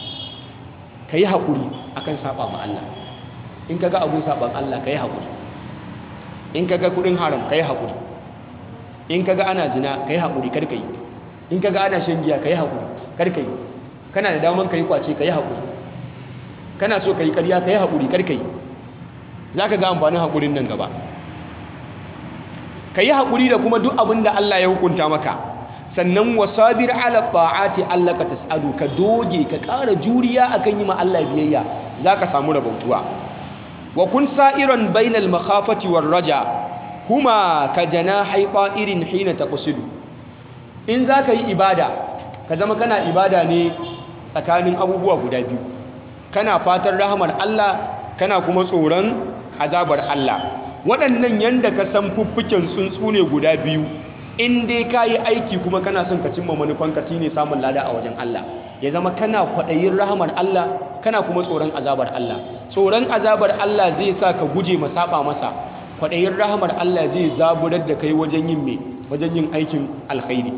kai hakuri akan saba ma Allah in kaga abun saban Allah kai hakuri in kaga kudin haram kai hakuri in kaga ana zina kai hakuri kar kai in kaga ana shan giya kai hakuri kar kai kana da daman kai kwace kai hakuri kana so kai ƙarya kai hakuri kar kai zaka ga amfanin hakurin nan gaba ka yi haƙuri da kuma duk abin da Allah ya hukunta maka sannan wasabir ala ta'ati Allah ka tas'adu ka doge ka ƙara juriya akan yi ma Allah biyayya za ka samu rabautuwa wa kun sa'iran bainal makhafati war raja huma ka janahi irin hina taqsidu in za ka yi ibada ka zama kana ibada ne tsakanin abubuwa guda biyu kana fatan rahamar Allah kana kuma tsoron azabar Allah waɗannan yanda ka san fuffuken tsuntsu ne guda biyu in dai ka yi aiki kuma kana son ka cimma manufanka shi ne samun lada a wajen Allah ya zama kana kwaɗayin rahamar Allah kana kuma tsoron azabar Allah tsoron azabar Allah zai sa ka guje ma saba masa kwaɗayin rahamar Allah zai zaburar da kai wajen yin me wajen yin aikin alkhairi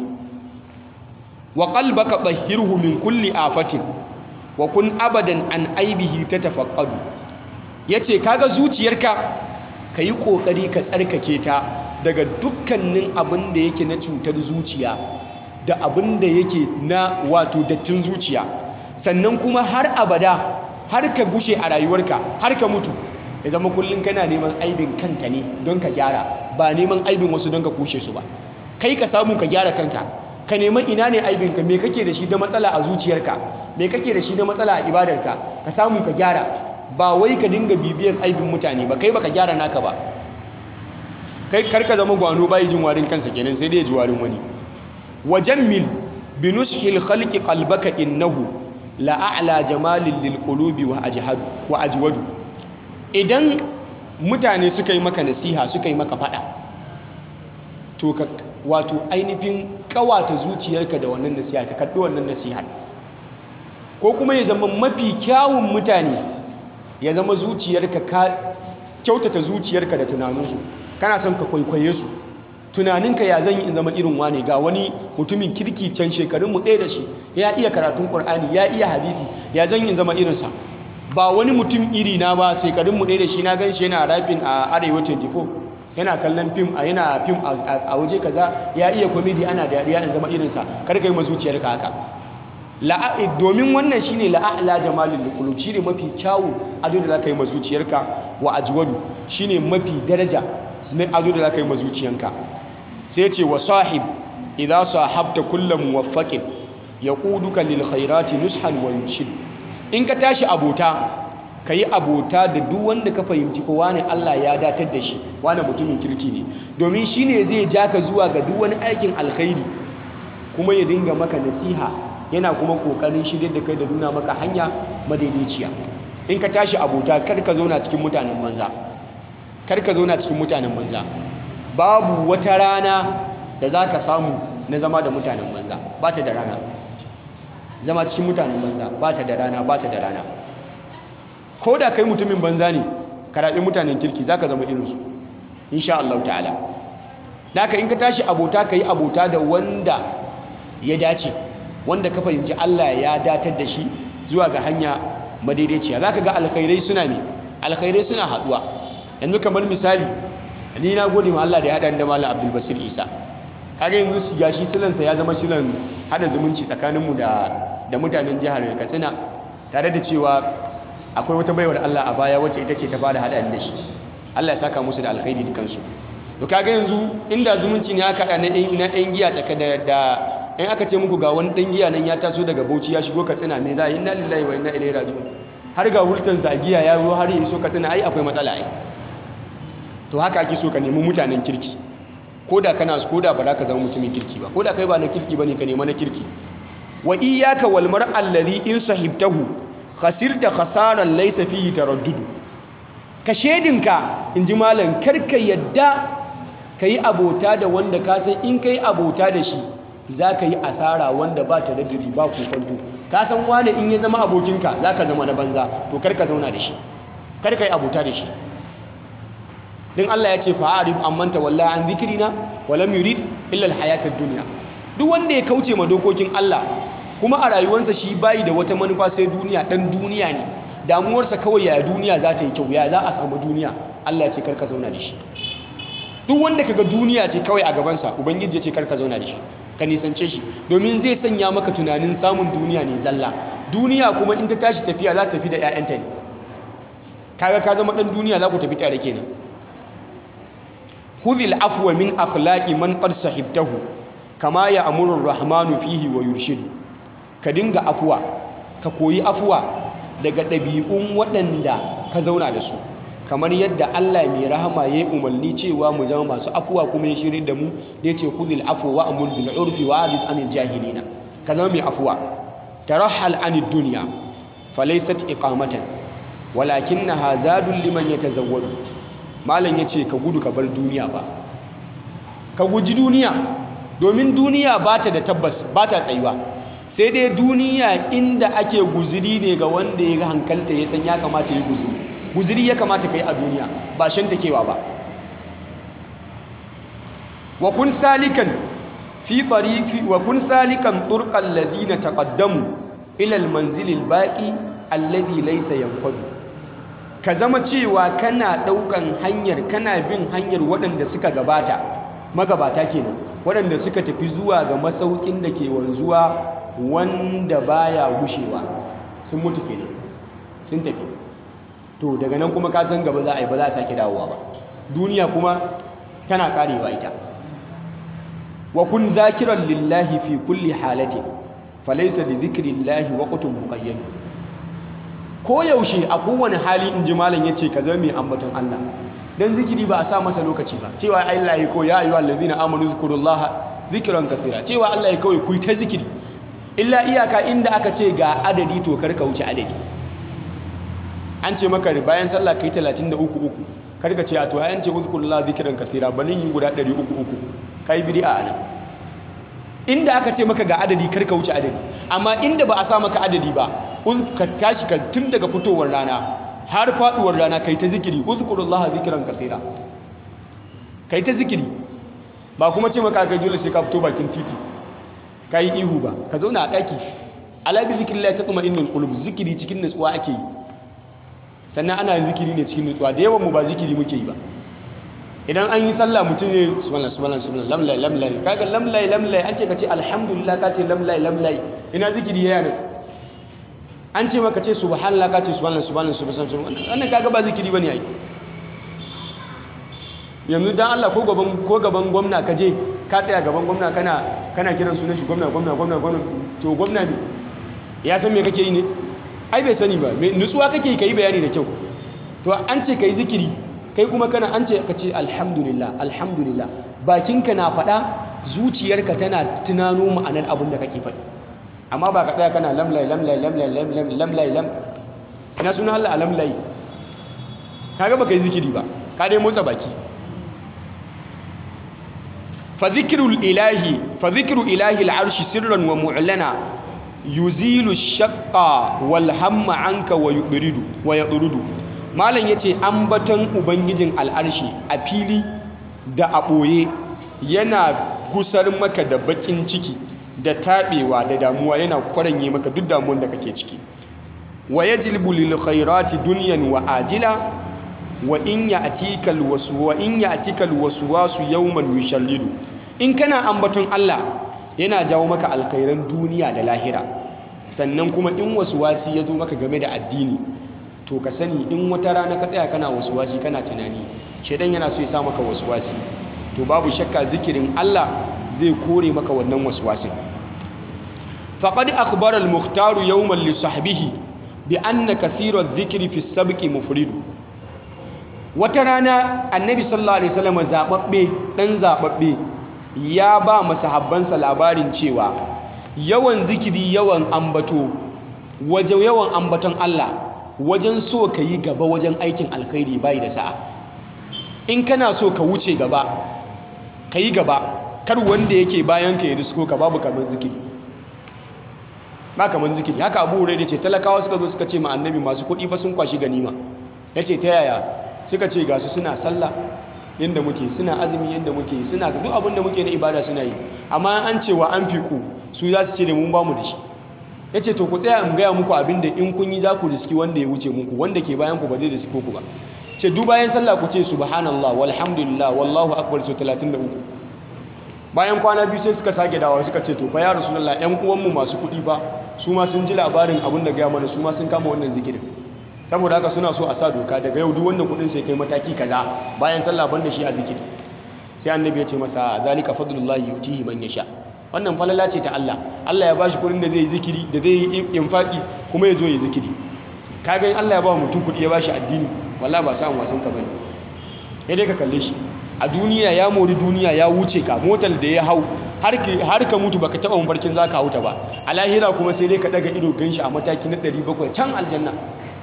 wa qalbaka tahhirhu min kulli afatin wa kun abadan an aibihi tatafaqqadu yace kaga zuciyarka ka yi ƙoƙari ka tsarkake ta daga dukkanin abin da yake na cutar zuciya da abin da yake na wato dattin zuciya sannan kuma har abada har ka gushe a rayuwarka har ka mutu ya zama kullum kana neman aibin kanka ne don ka gyara ba neman aibin wasu don ka kushe su ba kai ka samu ka gyara kanka ka neman ina ne aibinka me kake da shi da matsala a zuciyarka me kake da shi da matsala a ibadarka ka samu ka gyara ba wai ka dinga bibiyan aibin mutane ba kai baka gyara naka ba kai karka zama gwano bai jin warin kansa kenan sai dai ya ji warin wani wajammil binushil khalqi qalbaka innahu la a'la jamalin lil qulubi wa ajhadu wa ajwadu idan mutane suka yi maka nasiha suka yi maka fada to ka wato ainihin kawata zuciyarka da wannan nasiha ka kaddi wannan nasihar ko kuma ya zama mafi kyawun mutane ya zama zuciyarka ka kyautata zuciyarka da tunaninsu kana son ka kwaikwaye su tunaninka ya zan yi in zama irin wane ga wani mutumin kirki can shekarunmu ɗaya da shi ya iya karatun ƙur'ani ya iya hadisi ya zan yi in zama irinsa ba wani mutum iri na ba shekarunmu ɗaya da shi na gan shi yana rafin a arewa 24 yana kallon fim a yana fim a waje kaza ya iya komedi ana dariya in zama irinsa kar ka yi ma zuciyarka haka domin wannan shine la'a'la jamalin liqulub shine mafi kyawu ado da zaka yi ma zuciyarka wa ajwadu shine mafi daraja na ado da zaka yi ma zuciyanka sai ce wa sahib idza sahabta kullu muwaffaqin yaquduka lil khairati nushan wa yurshid in ka tashi abota kayi abota da duk wanda ka fahimci ko wani Allah ya datar da shi wani mutumin kirki ne domin shine zai ja ka zuwa ga duk wani aikin alkhairi kuma ya dinga maka nasiha yana kuma kokarin shirye da kai da nuna maka hanya madaidaiciya in ka tashi abota kar ka zauna cikin mutanen banza kar ka zauna cikin mutanen banza babu wata rana da za ka samu na zama da mutanen banza ba ta da rana zama cikin mutanen banza ba ta da rana ba ta da rana ko da kai mutumin banza ne ka raɓi mutanen kirki za ka zama irinsu insha Allah ta'ala da in ka tashi abota ka yi abota da wanda ya dace wanda ka fahimci Allah ya datar da shi zuwa ga hanya madaidaiciya za ka ga alkhairai suna ne alkhairai suna haɗuwa yanzu kamar misali ni na gode ma Allah da ya haɗa da Malam Abdul Basir Isa kaga yanzu shi gashi silansa ya zama silan hada zumunci tsakaninmu da da mutanen jihar Katsina tare da cewa akwai wata baiwar Allah a baya wacce ita ce ta fara hada da shi Allah ya saka musu da alkhairi dukansu to kaga yanzu inda zumunci ne aka na na ɗan giya tsaka da da in aka ce muku ga wani ɗan giya nan ya taso daga Bauchi ya shigo Katsina me za a yi inna lillahi wa inna ilaihi raji'un har ga hultan zagiya ya zo har ya iso Katsina ai akwai matsala ai to haka ake so ka nemi mutanen kirki ko da kana ko da ba za ka zama mutumin kirki ba ko da kai ba na kirki bane ka nema na kirki wa iyyaka wal mar'al ladhi in sahibtahu khasirta khasaran laysa fihi taraddudu ka shedinka inji malam karka yadda kai abota da wanda ka san in kai abota da shi zaka yi asara wanda ba ta daddiri ba kokonto ka san wani in ya zama abokinka zaka zama na banza to karka zauna da shi karka yi abota da shi din Allah ya ce fa'arif amman tawalla an zikrina wa lam yurid illa al-hayatad dunya duk wanda ya kauce ma dokokin Allah kuma a rayuwarsa shi bayi da wata manufa sai duniya dan duniya ne damuwarsa kawai ya duniya za ta yi kyau ya za a samu duniya Allah ya ce karka zauna da shi duk wanda kaga duniya ce kawai a gabansa ubangiji ya ce karka zauna da shi ka nisance shi domin zai sanya maka tunanin samun duniya ne zalla duniya kuma in ta tashi tafiya za ta tafi da 'ya'yanta ne kaga ka zama dan duniya za ku tafi tare kenan khudhil afwa min akhlaqi man qad sahibtahu kama ya amuru rahmanu fihi wa yurshidu ka dinga afuwa ka koyi afuwa daga ɗabi'un waɗanda ka zauna da su kamar yadda Allah mai rahama ya yi umarni cewa mu zama masu afuwa kuma ya shirin da mu da ya ce khudhil afwa wa amur bil urfi wa arid anil jahilina ka zama mai afuwa tarahhal anid dunya falaysat iqamatan walakinnaha zadul liman yatazawwadu malam yace ka gudu ka bar duniya ba ka guji duniya domin duniya ba ta da tabbas ba ta tsayuwa sai dai duniya inda ake guziri ne ga wanda ya hankalta ya san ya kamata ya guziri guziri ya kamata ka yi a duniya ba shan takewa ba wa kun salikan fi tariqi wa kun salikan turqal ladina taqaddamu ila al manzil al baqi alladhi laysa yanfadu ka zama cewa kana daukan hanyar kana bin hanyar waɗanda suka gabata magabata kenan waɗanda suka tafi zuwa ga masaukin da ke wanzuwa wanda baya gushewa sun mutu kenan sun tafi to daga nan kuma ka san gaba za a yi ba za a sake dawowa ba duniya kuma tana karewa ita wa kun zakiran lillahi fi kulli halatin falaysa li dhikrillahi waqtun muqayyad ko yaushe a kowane hali in ji malam yace ka zama mai ambaton Allah dan zikiri ba a sa masa lokaci ba cewa Allah ya ko ya ayyuhal ladina amanu zkurullaha zikran kaseera cewa Allah ya kawai ku ta zikiri illa iyaka inda aka ce ga adadi to kar ka wuce adadi an ce maka bayan sallah kai 33 uku kar ka ce a to ayan ce uzkurullaha zikran kaseera balin yi guda 300 uku kai bid'a anan inda aka ce maka ga adadi kar ka wuce adadi amma inda ba a sa maka adadi ba ka tashi ka tun daga fitowar rana har faduwar rana kai ta zikiri uzkurullaha zikran kaseera kai ta zikiri ba kuma ce maka kai dole sai ka fito bakin titi kai ihu ba ka zauna a daki ala bi zikrillah tatma'innul qulub zikiri cikin nutsuwa ake yi sannan ana zikiri ne cikin nutsuwa da yawan mu ba zikiri muke yi ba idan an yi sallah mutum ne subhanallah subhanallah subhanallah lamlai lamlai kaga lamlai lamlai an ce ka ce alhamdulillah ka ce lamlai lamlai ina zikiri yana an ce maka ce subhanallah ka ce subhanallah subhanallah subhanallah wannan kaga ba zikiri bane ai yanzu dan Allah ko gaban ko gaban gwamna ka je ka tsaya gaban gwamna kana kana kiran sunan shi gwamna gwamna gwamna gwamna to gwamna ne ya san me kake yi ne ai bai sani ba me nutsuwa kake kai bayani da kyau to an ce kai zikiri kai kuma kana an ce ka ce alhamdulillah alhamdulillah bakinka na faɗa zuciyarka tana tunano ma'anar abin da kake faɗi amma ba ka tsaya kana lamlai lamlai lamlai lamlai lamlai lam ina suna Allah lamlai kaga baka yi zikiri ba ka dai motsa baki fa zikrul ilahi fa zikru ilahi al'arshi sirran wa mu'lana yuzilu shaqqa wal hamma anka wa yudridu wa yudridu malam yace ambaton ubangijin al'arshi a fili da a ɓoye yana gusar maka da bakin ciki da taɓewa da damuwa yana kwaranye maka duk damuwan da kake ciki wa yajlibu lil khairati dunyan wa ajila wa in ya'tika al wasu wa in ya'tika al waswasu yawman yushallidu in kana ambaton Allah yana jawo maka alkhairan duniya da lahira sannan kuma in waswasi ya zo maka game da addini to ka sani in wata rana ka tsaya kana wasi kana tunani shedan yana so ya sa maka wasi to babu shakka zikirin Allah zai kore maka wannan waswasin faqad akhbara al-mukhtar yawman li sahbihi bi anna kathira adh-dhikri fi as-sabqi mufridu wata rana annabi sallallahu alaihi wasallam zababbe dan zababbe ya ba masahabbansa labarin cewa yawan zikiri yawan ambato waje yawan ambaton Allah wajen so ka yi gaba wajen aikin alkhairi bai da sa'a in kana so ka wuce gaba ka yi gaba kar wanda yake bayan ka yi risko ka babu kamar zikiri ba kamar zikiri haka abu da ce talakawa suka zo suka ce ma annabi masu kuɗi fa sun kwashi ganima ya ce ta yaya suka ce ga su suna sallah yadda muke suna azumi yadda muke suna duk abin da muke na ibada suna yi amma an ce wa an fi ku su za su ce da mun ba mu da shi ya ce to ku tsaya in gaya muku abin da in kun yi za ku riski wanda ya wuce muku wanda ke bayan ku ba zai riski ku ba ce duk bayan sallah ku ce subhanallah walhamdulillah wallahu akbar so 33 bayan kwana biyu sai suka sake dawa suka ce to fa ya rasulullah yan uwanmu masu kuɗi ba su ma sun ji labarin abin da gaya mana su ma sun kama wannan zikirin saboda haka suna so a sa doka daga yau duk wanda kuɗin sai kai mataki kaza bayan sallah ban da shi a zikiri sai annabi ya ce masa zalika fadlullahi yutihi man yasha wannan falala ce ta Allah Allah ya bashi kuɗin da zai yi zikiri da zai yi infaki kuma ya zo ya zikiri kaga in Allah ya ba mutum kuɗi ya bashi addini wallahi ba samun wasan ka bane sai dai ka kalle shi a duniya ya mori duniya ya wuce ka motar da ya hau har ka mutu baka taba mafarkin zaka hauta ba a lahira kuma sai dai ka daga ido ganshi a mataki na 700 can aljanna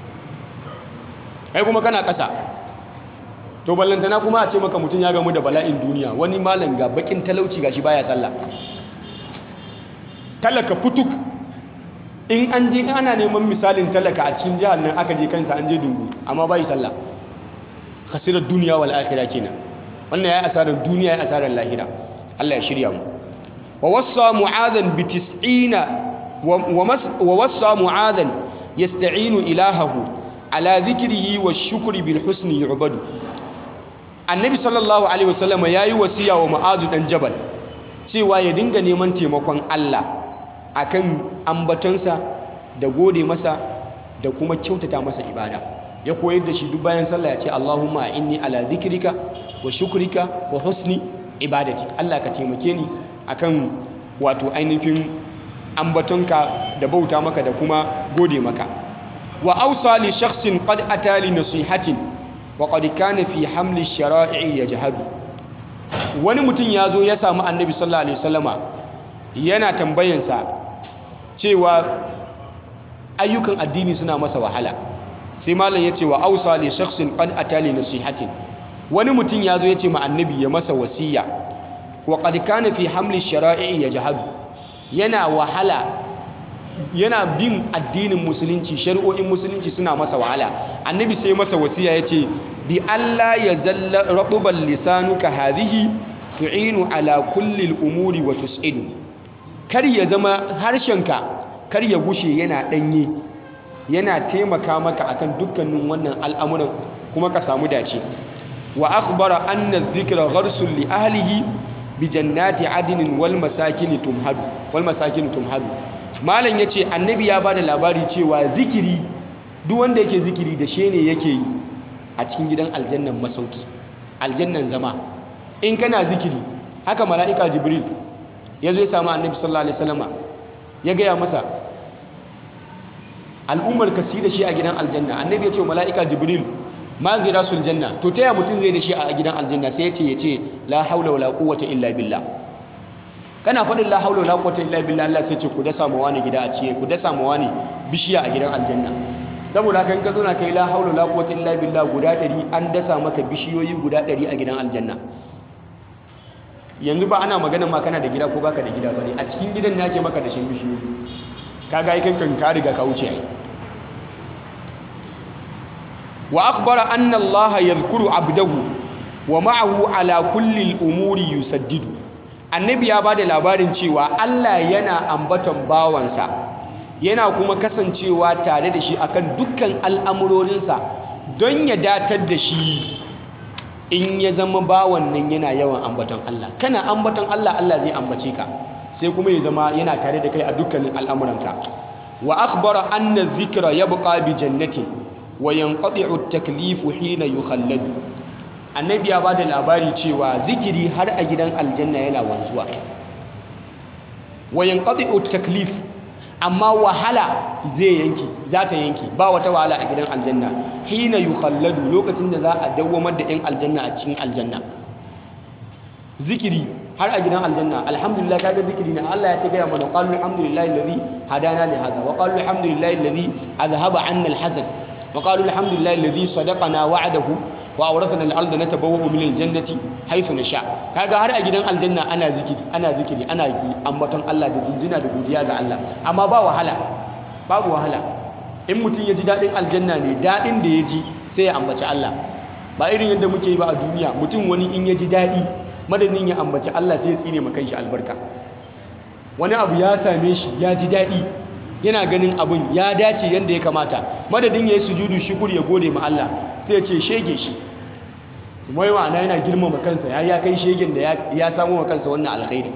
kai kuma kana ƙasa to ballantana kuma a ce maka mutum ya gamu da bala'in duniya wani malam ga bakin talauci gashi baya sallah talaka futuk in an je ana neman misalin talaka a cikin jihar nan aka je kansa an je dungu amma bai sallah khasirar duniya wal akhirah kenan wannan yayi asarar duniya yayi asarar lahira Allah ya shirya mu wa wassa mu'adhan bi 90 wa wassa mu'adhan yasta'inu ilahahu ala dhikrihi wa shukri bil husni yu'badu annabi sallallahu alaihi wasallam yayi wasiya wa mu'adh dan jabal cewa ya dinga neman taimakon Allah akan ambatonsa da gode masa da kuma kyautata masa ibada ya koyar da shi duk bayan sallah ya ce Allahumma inni ala dhikrika wa shukrika wa husni ibadati Allah ka taimake ni akan wato ainihin ambatonka da bauta maka da kuma gode maka wa awsa li shakhsin qad ata li nasihatin wa qad kana fi hamli shara'i yajhadu wani mutum ya zo ya samu annabi sallallahu alaihi wasallama yana tambayansa cewa ayyukan addini suna masa wahala sai malam ya ce wa ausa li shakhsin qad atali nasihatin wani mutum ya zo ya ce ma annabi ya masa wasiya wa qad kana fi hamli shara'i yajhadu yana wahala yana bin addinin musulunci shari'o'in musulunci suna masa wahala annabi sai masa wasiya ya ce bi Allah ya zalla raɓuban lisanuka hadhihi tu'inu ala kulli umuri wa tus'idu kar ya zama harshenka kar ya gushe yana ɗanye yana taimaka maka akan dukkanin wannan al'amuran kuma ka samu dace wa akhbara anna dhikra gharsul li ahlihi bi jannati adnin wal masakin tumhadu wal masakin tumhadu malam yace annabi ya bada labari cewa zikiri duk wanda yake zikiri da she ne yake yi a cikin gidan aljannan masauki aljannan zama in kana zikiri haka mala'ika jibril ya zo ya samu annabi sallallahu alaihi wasallama ya gaya masa al'ummar ka da shi a gidan aljanna annabi ya ce mala'ika jibril ma gira sul janna to taya mutum zai da shi a gidan aljanna sai ya ce ya ce la haula wala quwwata illa billah kana faɗin la haula wala quwwata illa billah Allah sai ce ku dasa ma wani gida a ciye ku dasa ma wani bishiya a gidan aljanna saboda haka in ka zo na kai la haula wala quwwata illa billah guda 100 an dasa maka bishiyoyi guda 100 a gidan aljanna yanzu ba ana magana ma kana da gida ko baka da gida bane a cikin gidan ne ake maka da shin bishiyoyi kaga ai kankan ka riga ka wuce ai wa akhbara anna Allah yadhkuru abdahu wa ma'ahu ala kulli al-umuri yusaddidu annabi ya bada labarin cewa Allah yana ambaton bawansa yana kuma kasancewa tare da shi akan dukkan al'amurorinsa don ya datar da shi in ya zama bawan nan yana yawan ambaton Allah kana ambaton Allah Allah zai ambace ka sai kuma ya zama yana tare da kai a dukkanin al'amuranka wa akhbara anna dhikra yabqa bi jannati wa yanqati'u at-taklifu hina yukhalladu annabi ya bada labari cewa zikiri har a gidan aljanna yana wanzuwa wa yanqati'u at-taklif amma wahala zai yanki za ta yanki ba wata wahala a gidan aljanna hina yukhalladu lokacin da za a dawwamar da 'yan aljanna a cikin aljanna zikiri har a gidan aljanna alhamdulillah kaga zikiri ne Allah ya ce gaya mana qalu alhamdulillahi alladhi hadana li hadha wa qalu alhamdulillahi alladhi azhaba 'anna alhazan wa qalu alhamdulillahi alladhi sadaqana wa'adahu wa awrathana al-ardha natabawwa'u min al-jannati haythu nasha kaga har a gidan aljanna ana zikiri ana zikiri ana ambaton Allah da jinjina da godiya ga Allah amma ba wahala babu wahala in mutum ya ji dadin aljanna ne dadin da ya ji sai ya ambaci Allah ba irin yadda muke yi ba a duniya mutum wani in ya ji dadi madadin ya ambaci Allah sai ya tsine ma kanshi albarka wani abu ya same shi ya ji dadi yana ganin abun ya dace yadda ya kamata madadin ya yi sujudu shukur ya gode ma Allah sai ya ce shege shi wai ma'ana yana girmama kansa ya ya kai shegen da ya samu wa kansa wannan alkhairi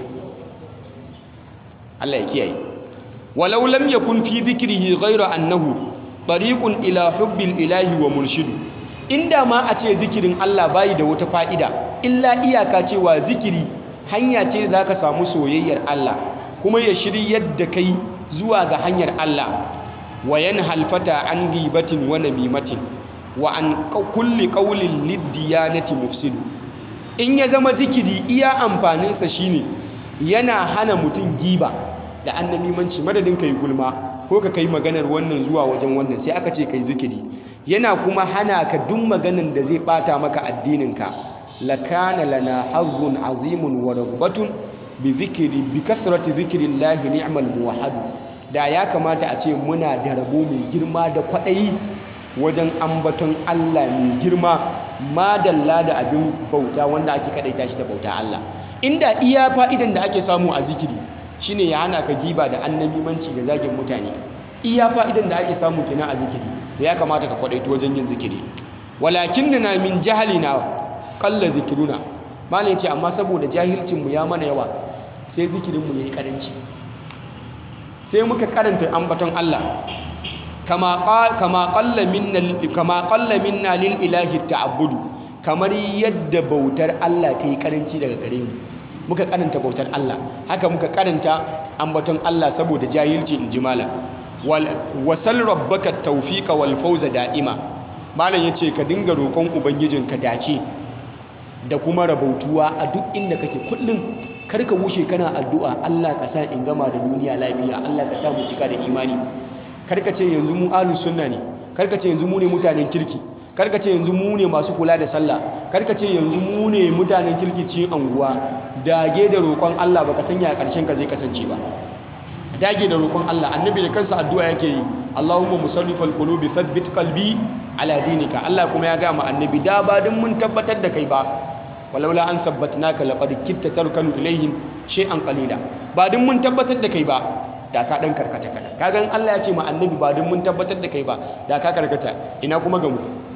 Allah ya kiyaye walau lam yakun fi dhikrihi ghayra annahu tariqun ila hubbil ilahi wa murshidu inda ma a ce zikirin Allah bayi da wata fa'ida illa iyaka cewa zikiri hanya ce za ka samu soyayyar Allah kuma ya shiryar da kai zuwa ga hanyar Allah wa halfata an ghibatin wa namimatin wa an kulli qawlin liddiyanati mufsidu in ya zama zikiri iya amfaninsa shine yana hana mutum giba da annamimanci madadin kai gulma ko ka kai maganar wannan zuwa wajen wannan sai aka ce kai zikiri yana kuma hana ka duk maganan da zai bata maka addininka lakana lana hazzun azimun wa rabbatun bi zikri bi kasrati zikrillahi ni'mal muwahhad da ya kamata a ce muna da rabo mai girma da kwaɗayi wajen ambaton Allah mai girma madalla da abin bauta wanda ake kadaita shi da bauta Allah inda iya fa'idan da ake samu a zikiri shine ya hana ka giba da annamimanci da zagin mutane iya fa'idan da ake samu kenan a zikiri da ya kamata ka kwadaito wajen yin zikiri walakinna min jahalina qalla zikruna malai ce amma saboda jahilcin mu ya mana yawa sai zikirin mu yayi karanci sai muka karanta ambaton Allah kama kama qalla minna kama qalla minna lil ilahi ta'abbudu kamar yadda bautar Allah ta yi karanci daga gare mu muka karanta bautar Allah haka muka karanta ambaton Allah saboda jahilci in ji malam wasal rabbaka tawfiqa wal fawza da'ima malam yace ka dinga roƙon ubangijinka dace da kuma rabautuwa a duk inda kake kullum kar ka wuce kana addu'a Allah ka sa in gama da duniya lafiya Allah ka sa mu cika da imani kar ka ce yanzu mu ahlus sunna ne kar ka ce yanzu mu ne mutanen kirki kar ka ce yanzu mu ne masu kula da sallah kar ka ce yanzu mu ne mutanen kirki cikin anguwa dage da roƙon Allah baka sanya ƙarshen ka zai kasance ba dage da roƙon Allah annabi da kansa addu'a yake yi Allahumma musarrifal qulubi thabbit qalbi ala dinika Allah kuma ya ga mu annabi da ba din mun tabbatar da kai ba walaula an sabbatnaka laqad kitta tarkanu ilaihim shay'an qalila ba din mun tabbatar da kai ba da ka dan karkata kada kaga Allah ya ce ma annabi ba din mun tabbatar da kai ba da ka karkata ina kuma ga mu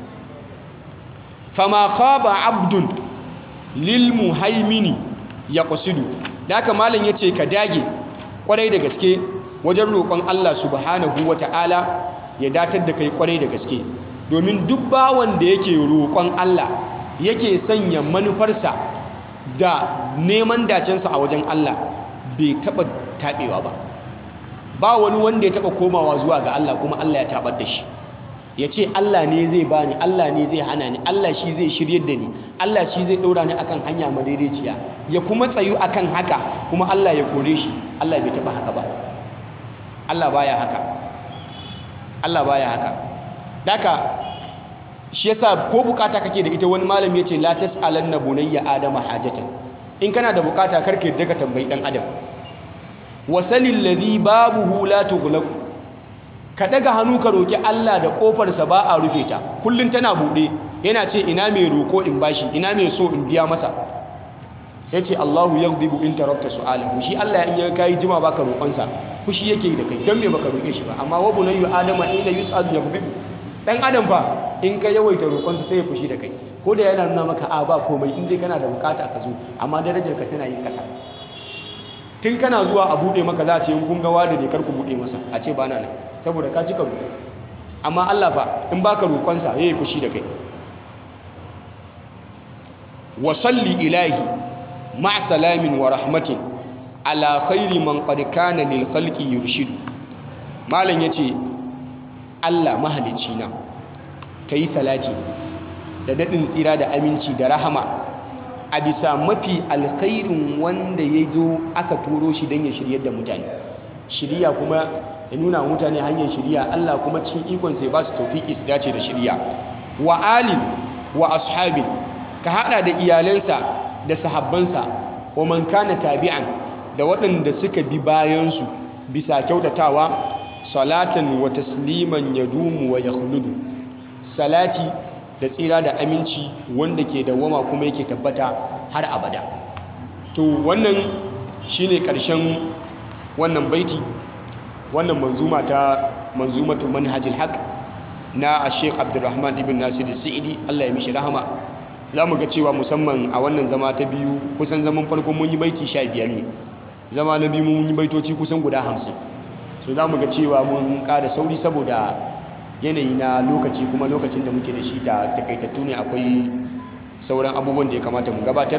fama khaba abdun lil muhaimini yaqsidu da haka malam yace ka dage kwarai da gaske wajen roƙon Allah subhanahu wata'ala ya datar da kai kwarai da gaske domin duk bawan da yake roƙon Allah yake sanya manufarsa da neman dacensa a wajen Allah bai taɓa taɓewa ba ba wani wanda ya taɓa komawa zuwa ga Allah kuma Allah ya taɓar da shi ya ce Allah ne zai bani Allah ne zai hana ni Allah shi zai shiryar da ni Allah shi zai ɗora ni akan hanya madaidaiciya ya kuma tsayu akan haka kuma Allah ya kore shi Allah bai taɓa haka ba Allah baya haka Allah baya haka daka shi yasa ko bukata kake da ita wani malami yace la tasalanna bunayya adama hajatan in kana da bukata karka yadda ka tambayi dan adam wasalil ladhi babuhu la tughlaq ka daga hannu ka roki Allah da kofar sa ba a rufe ta kullun tana bude yana ce ina mai roko in bashi ina mai so in biya masa yace Allahu yaghdibu in tarakta su'alahu shi Allah in ya kai jima baka roƙon sa fushi yake da kai dan me baka roke shi ba amma wa bunayyu adama ila yus'al yaghdibu dan adam fa in ka yawaita roƙonsa sai ya fushi da kai ko da yana nuna maka a ba komai in dai kana da bukata ka zo amma darajar ka tana yin kasa tun kana zuwa a bude maka za a ce in kun ga wada ne kar ku bude masa a ce bana nan saboda ka cika roƙo amma Allah fa in baka roƙonsa yayi fushi da kai wa salli ilahi ma'a salamin wa rahmatin ala khairi man qad kana lil khalqi yurshidu malam yace Allah mahalicci na kai salati da dadin tsira da aminci da rahama a bisa mafi alkhairin wanda ya zo aka turo shi don ya shiryar da mutane shirya kuma ya nuna wa mutane hanyar shirya Allah kuma cikin ikon sai ba su taufiki su dace da shirya wa alin wa ashabin ka hada da iyalansa da sahabbansa wa man kana tabi'an da waɗanda suka bi bayansu bisa kyautatawa salatan wa tasliman yadumu wa yakhludu salati da tsira da aminci wanda ke dawwama kuma yake tabbata har abada to wannan shine ƙarshen wannan baiti wannan manzuma ta manzumatu manhajil haq na Sheikh Abdulrahman ibn Nasir Sa'idi Allah ya mishi rahama zamu ga cewa musamman a wannan zama ta biyu kusan zaman farko mun yi baiti 15 ne zama na biyu mun yi baitoci kusan guda 50 so zamu ga cewa mun ƙara sauri saboda yanayi na lokaci kuma lokacin da muke da shi da takaitattu ne akwai sauran abubuwan da ya kamata mu gabatar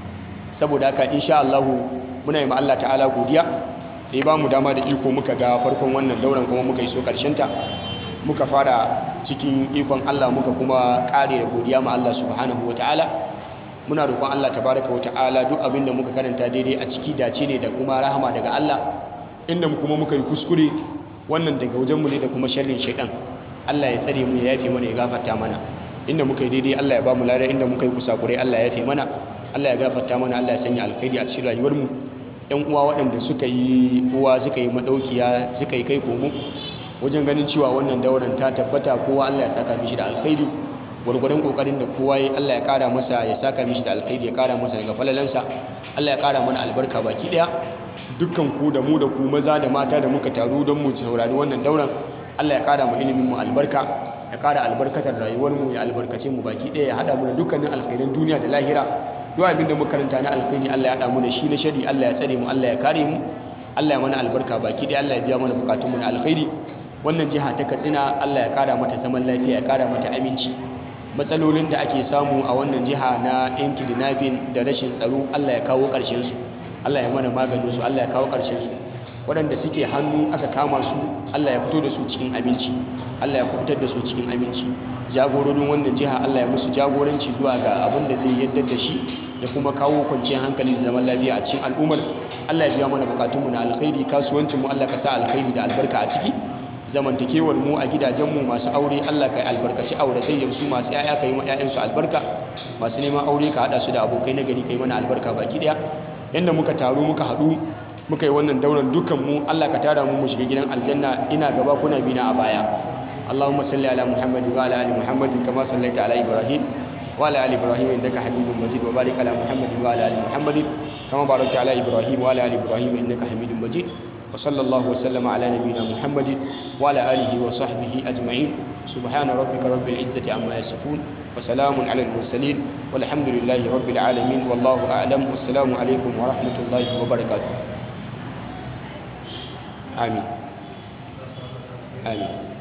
saboda haka insha Allah muna yi ma Allah ta'ala godiya da ya ba mu dama da iko muka ga farkon wannan dauran kuma muka yi so karshen ta muka fara cikin ikon Allah muka kuma kare da godiya ma Allah subhanahu ta'ala. muna roƙon Allah tabaraka wa ta'ala duk abin da muka karanta daidai a ciki dace ne da kuma rahama daga Allah inda kuma muka yi kuskure wannan daga wajenmu ne da kuma sharrin shaidan Allah ya tsare mu ya yafe mana ya gafarta mana inda muka yi daidai Allah ya ba mu lada inda muka yi kusakurai Allah ya yafe mana Allah ya gafarta mana Allah ya sanya alkhairi a cikin rayuwar mu ƴan uwa waɗanda suka yi uwa suka yi madaukiya suka yi kai komo wajen ganin cewa wannan dauran ta tabbata kowa Allah ya saka mishi da alkhairi gwargwadon kokarin da kowa yi Allah ya kara masa ya saka mishi da alkhairi ya kara masa daga falalansa Allah ya kara mana albarka baki daya dukkan ku da mu da ku maza da mata da muka taru don mu saurari wannan dauran Allah ya kara mu ilimin mu albarka ya kara albarkatar rayuwar mu ya albarkace mu baki daya ya hada mu da dukkanin alkhairan duniya da lahira duk abin da muka karanta na alkhairi Allah ya hada mu da shi na shari Allah ya tsare mu Allah ya kare mu Allah ya mana albarka baki daya Allah ya biya mana bukatun mu na alkhairi wannan jiha ta Katsina Allah ya kara mata zaman lafiya ya kara mata aminci matsalolin da ake samu a wannan jiha na yan kidnapping da rashin tsaro Allah ya kawo ƙarshen su Allah ya mana maganin su Allah ya kawo ƙarshen su waɗanda suke hannu aka kama su Allah ya fito da su cikin aminci Allah ya kubutar da su cikin aminci jagororin wannan jiha Allah ya musu jagoranci zuwa ga abin da zai yadda da shi da kuma kawo kwanciyar hankali da zaman lafiya a cikin al'ummar Allah ya biya mana bukatunmu na alkhairi kasuwancin mu Allah ka sa alkhairi da albarka a ciki zamantakewar mu a gidajenmu masu aure Allah ka albarkaci auratayyar su masu yaya ka yi ma 'ya'yansu albarka masu neman aure ka haɗa su da abokai na gari ka yi mana albarka baki ɗaya yadda muka taru muka haɗu muka yi wannan daular dukkan mu Allah ka tara mu mu shiga gidan aljanna ina gaba kuna bina a baya Allahumma salli ala Muhammad wa ala ali Muhammad kama sallaita ala Ibrahim wa ala ali Ibrahim innaka Hamidum Majid wa barik ala Muhammad wa ala ali Muhammad kama barakta ala Ibrahim wa ala ali Ibrahim innaka Hamidum Majid wa sallallahu wa sallama ala nabiyyina Muhammad wa ala alihi wa sahbihi ajma'in subhana rabbika rabbil izzati amma yasifun wa salamun ala al mursalin walhamdulillahi rabbil alamin wallahu a'lam wassalamu alaikum wa rahmatullahi wa barakatuh آمين آمين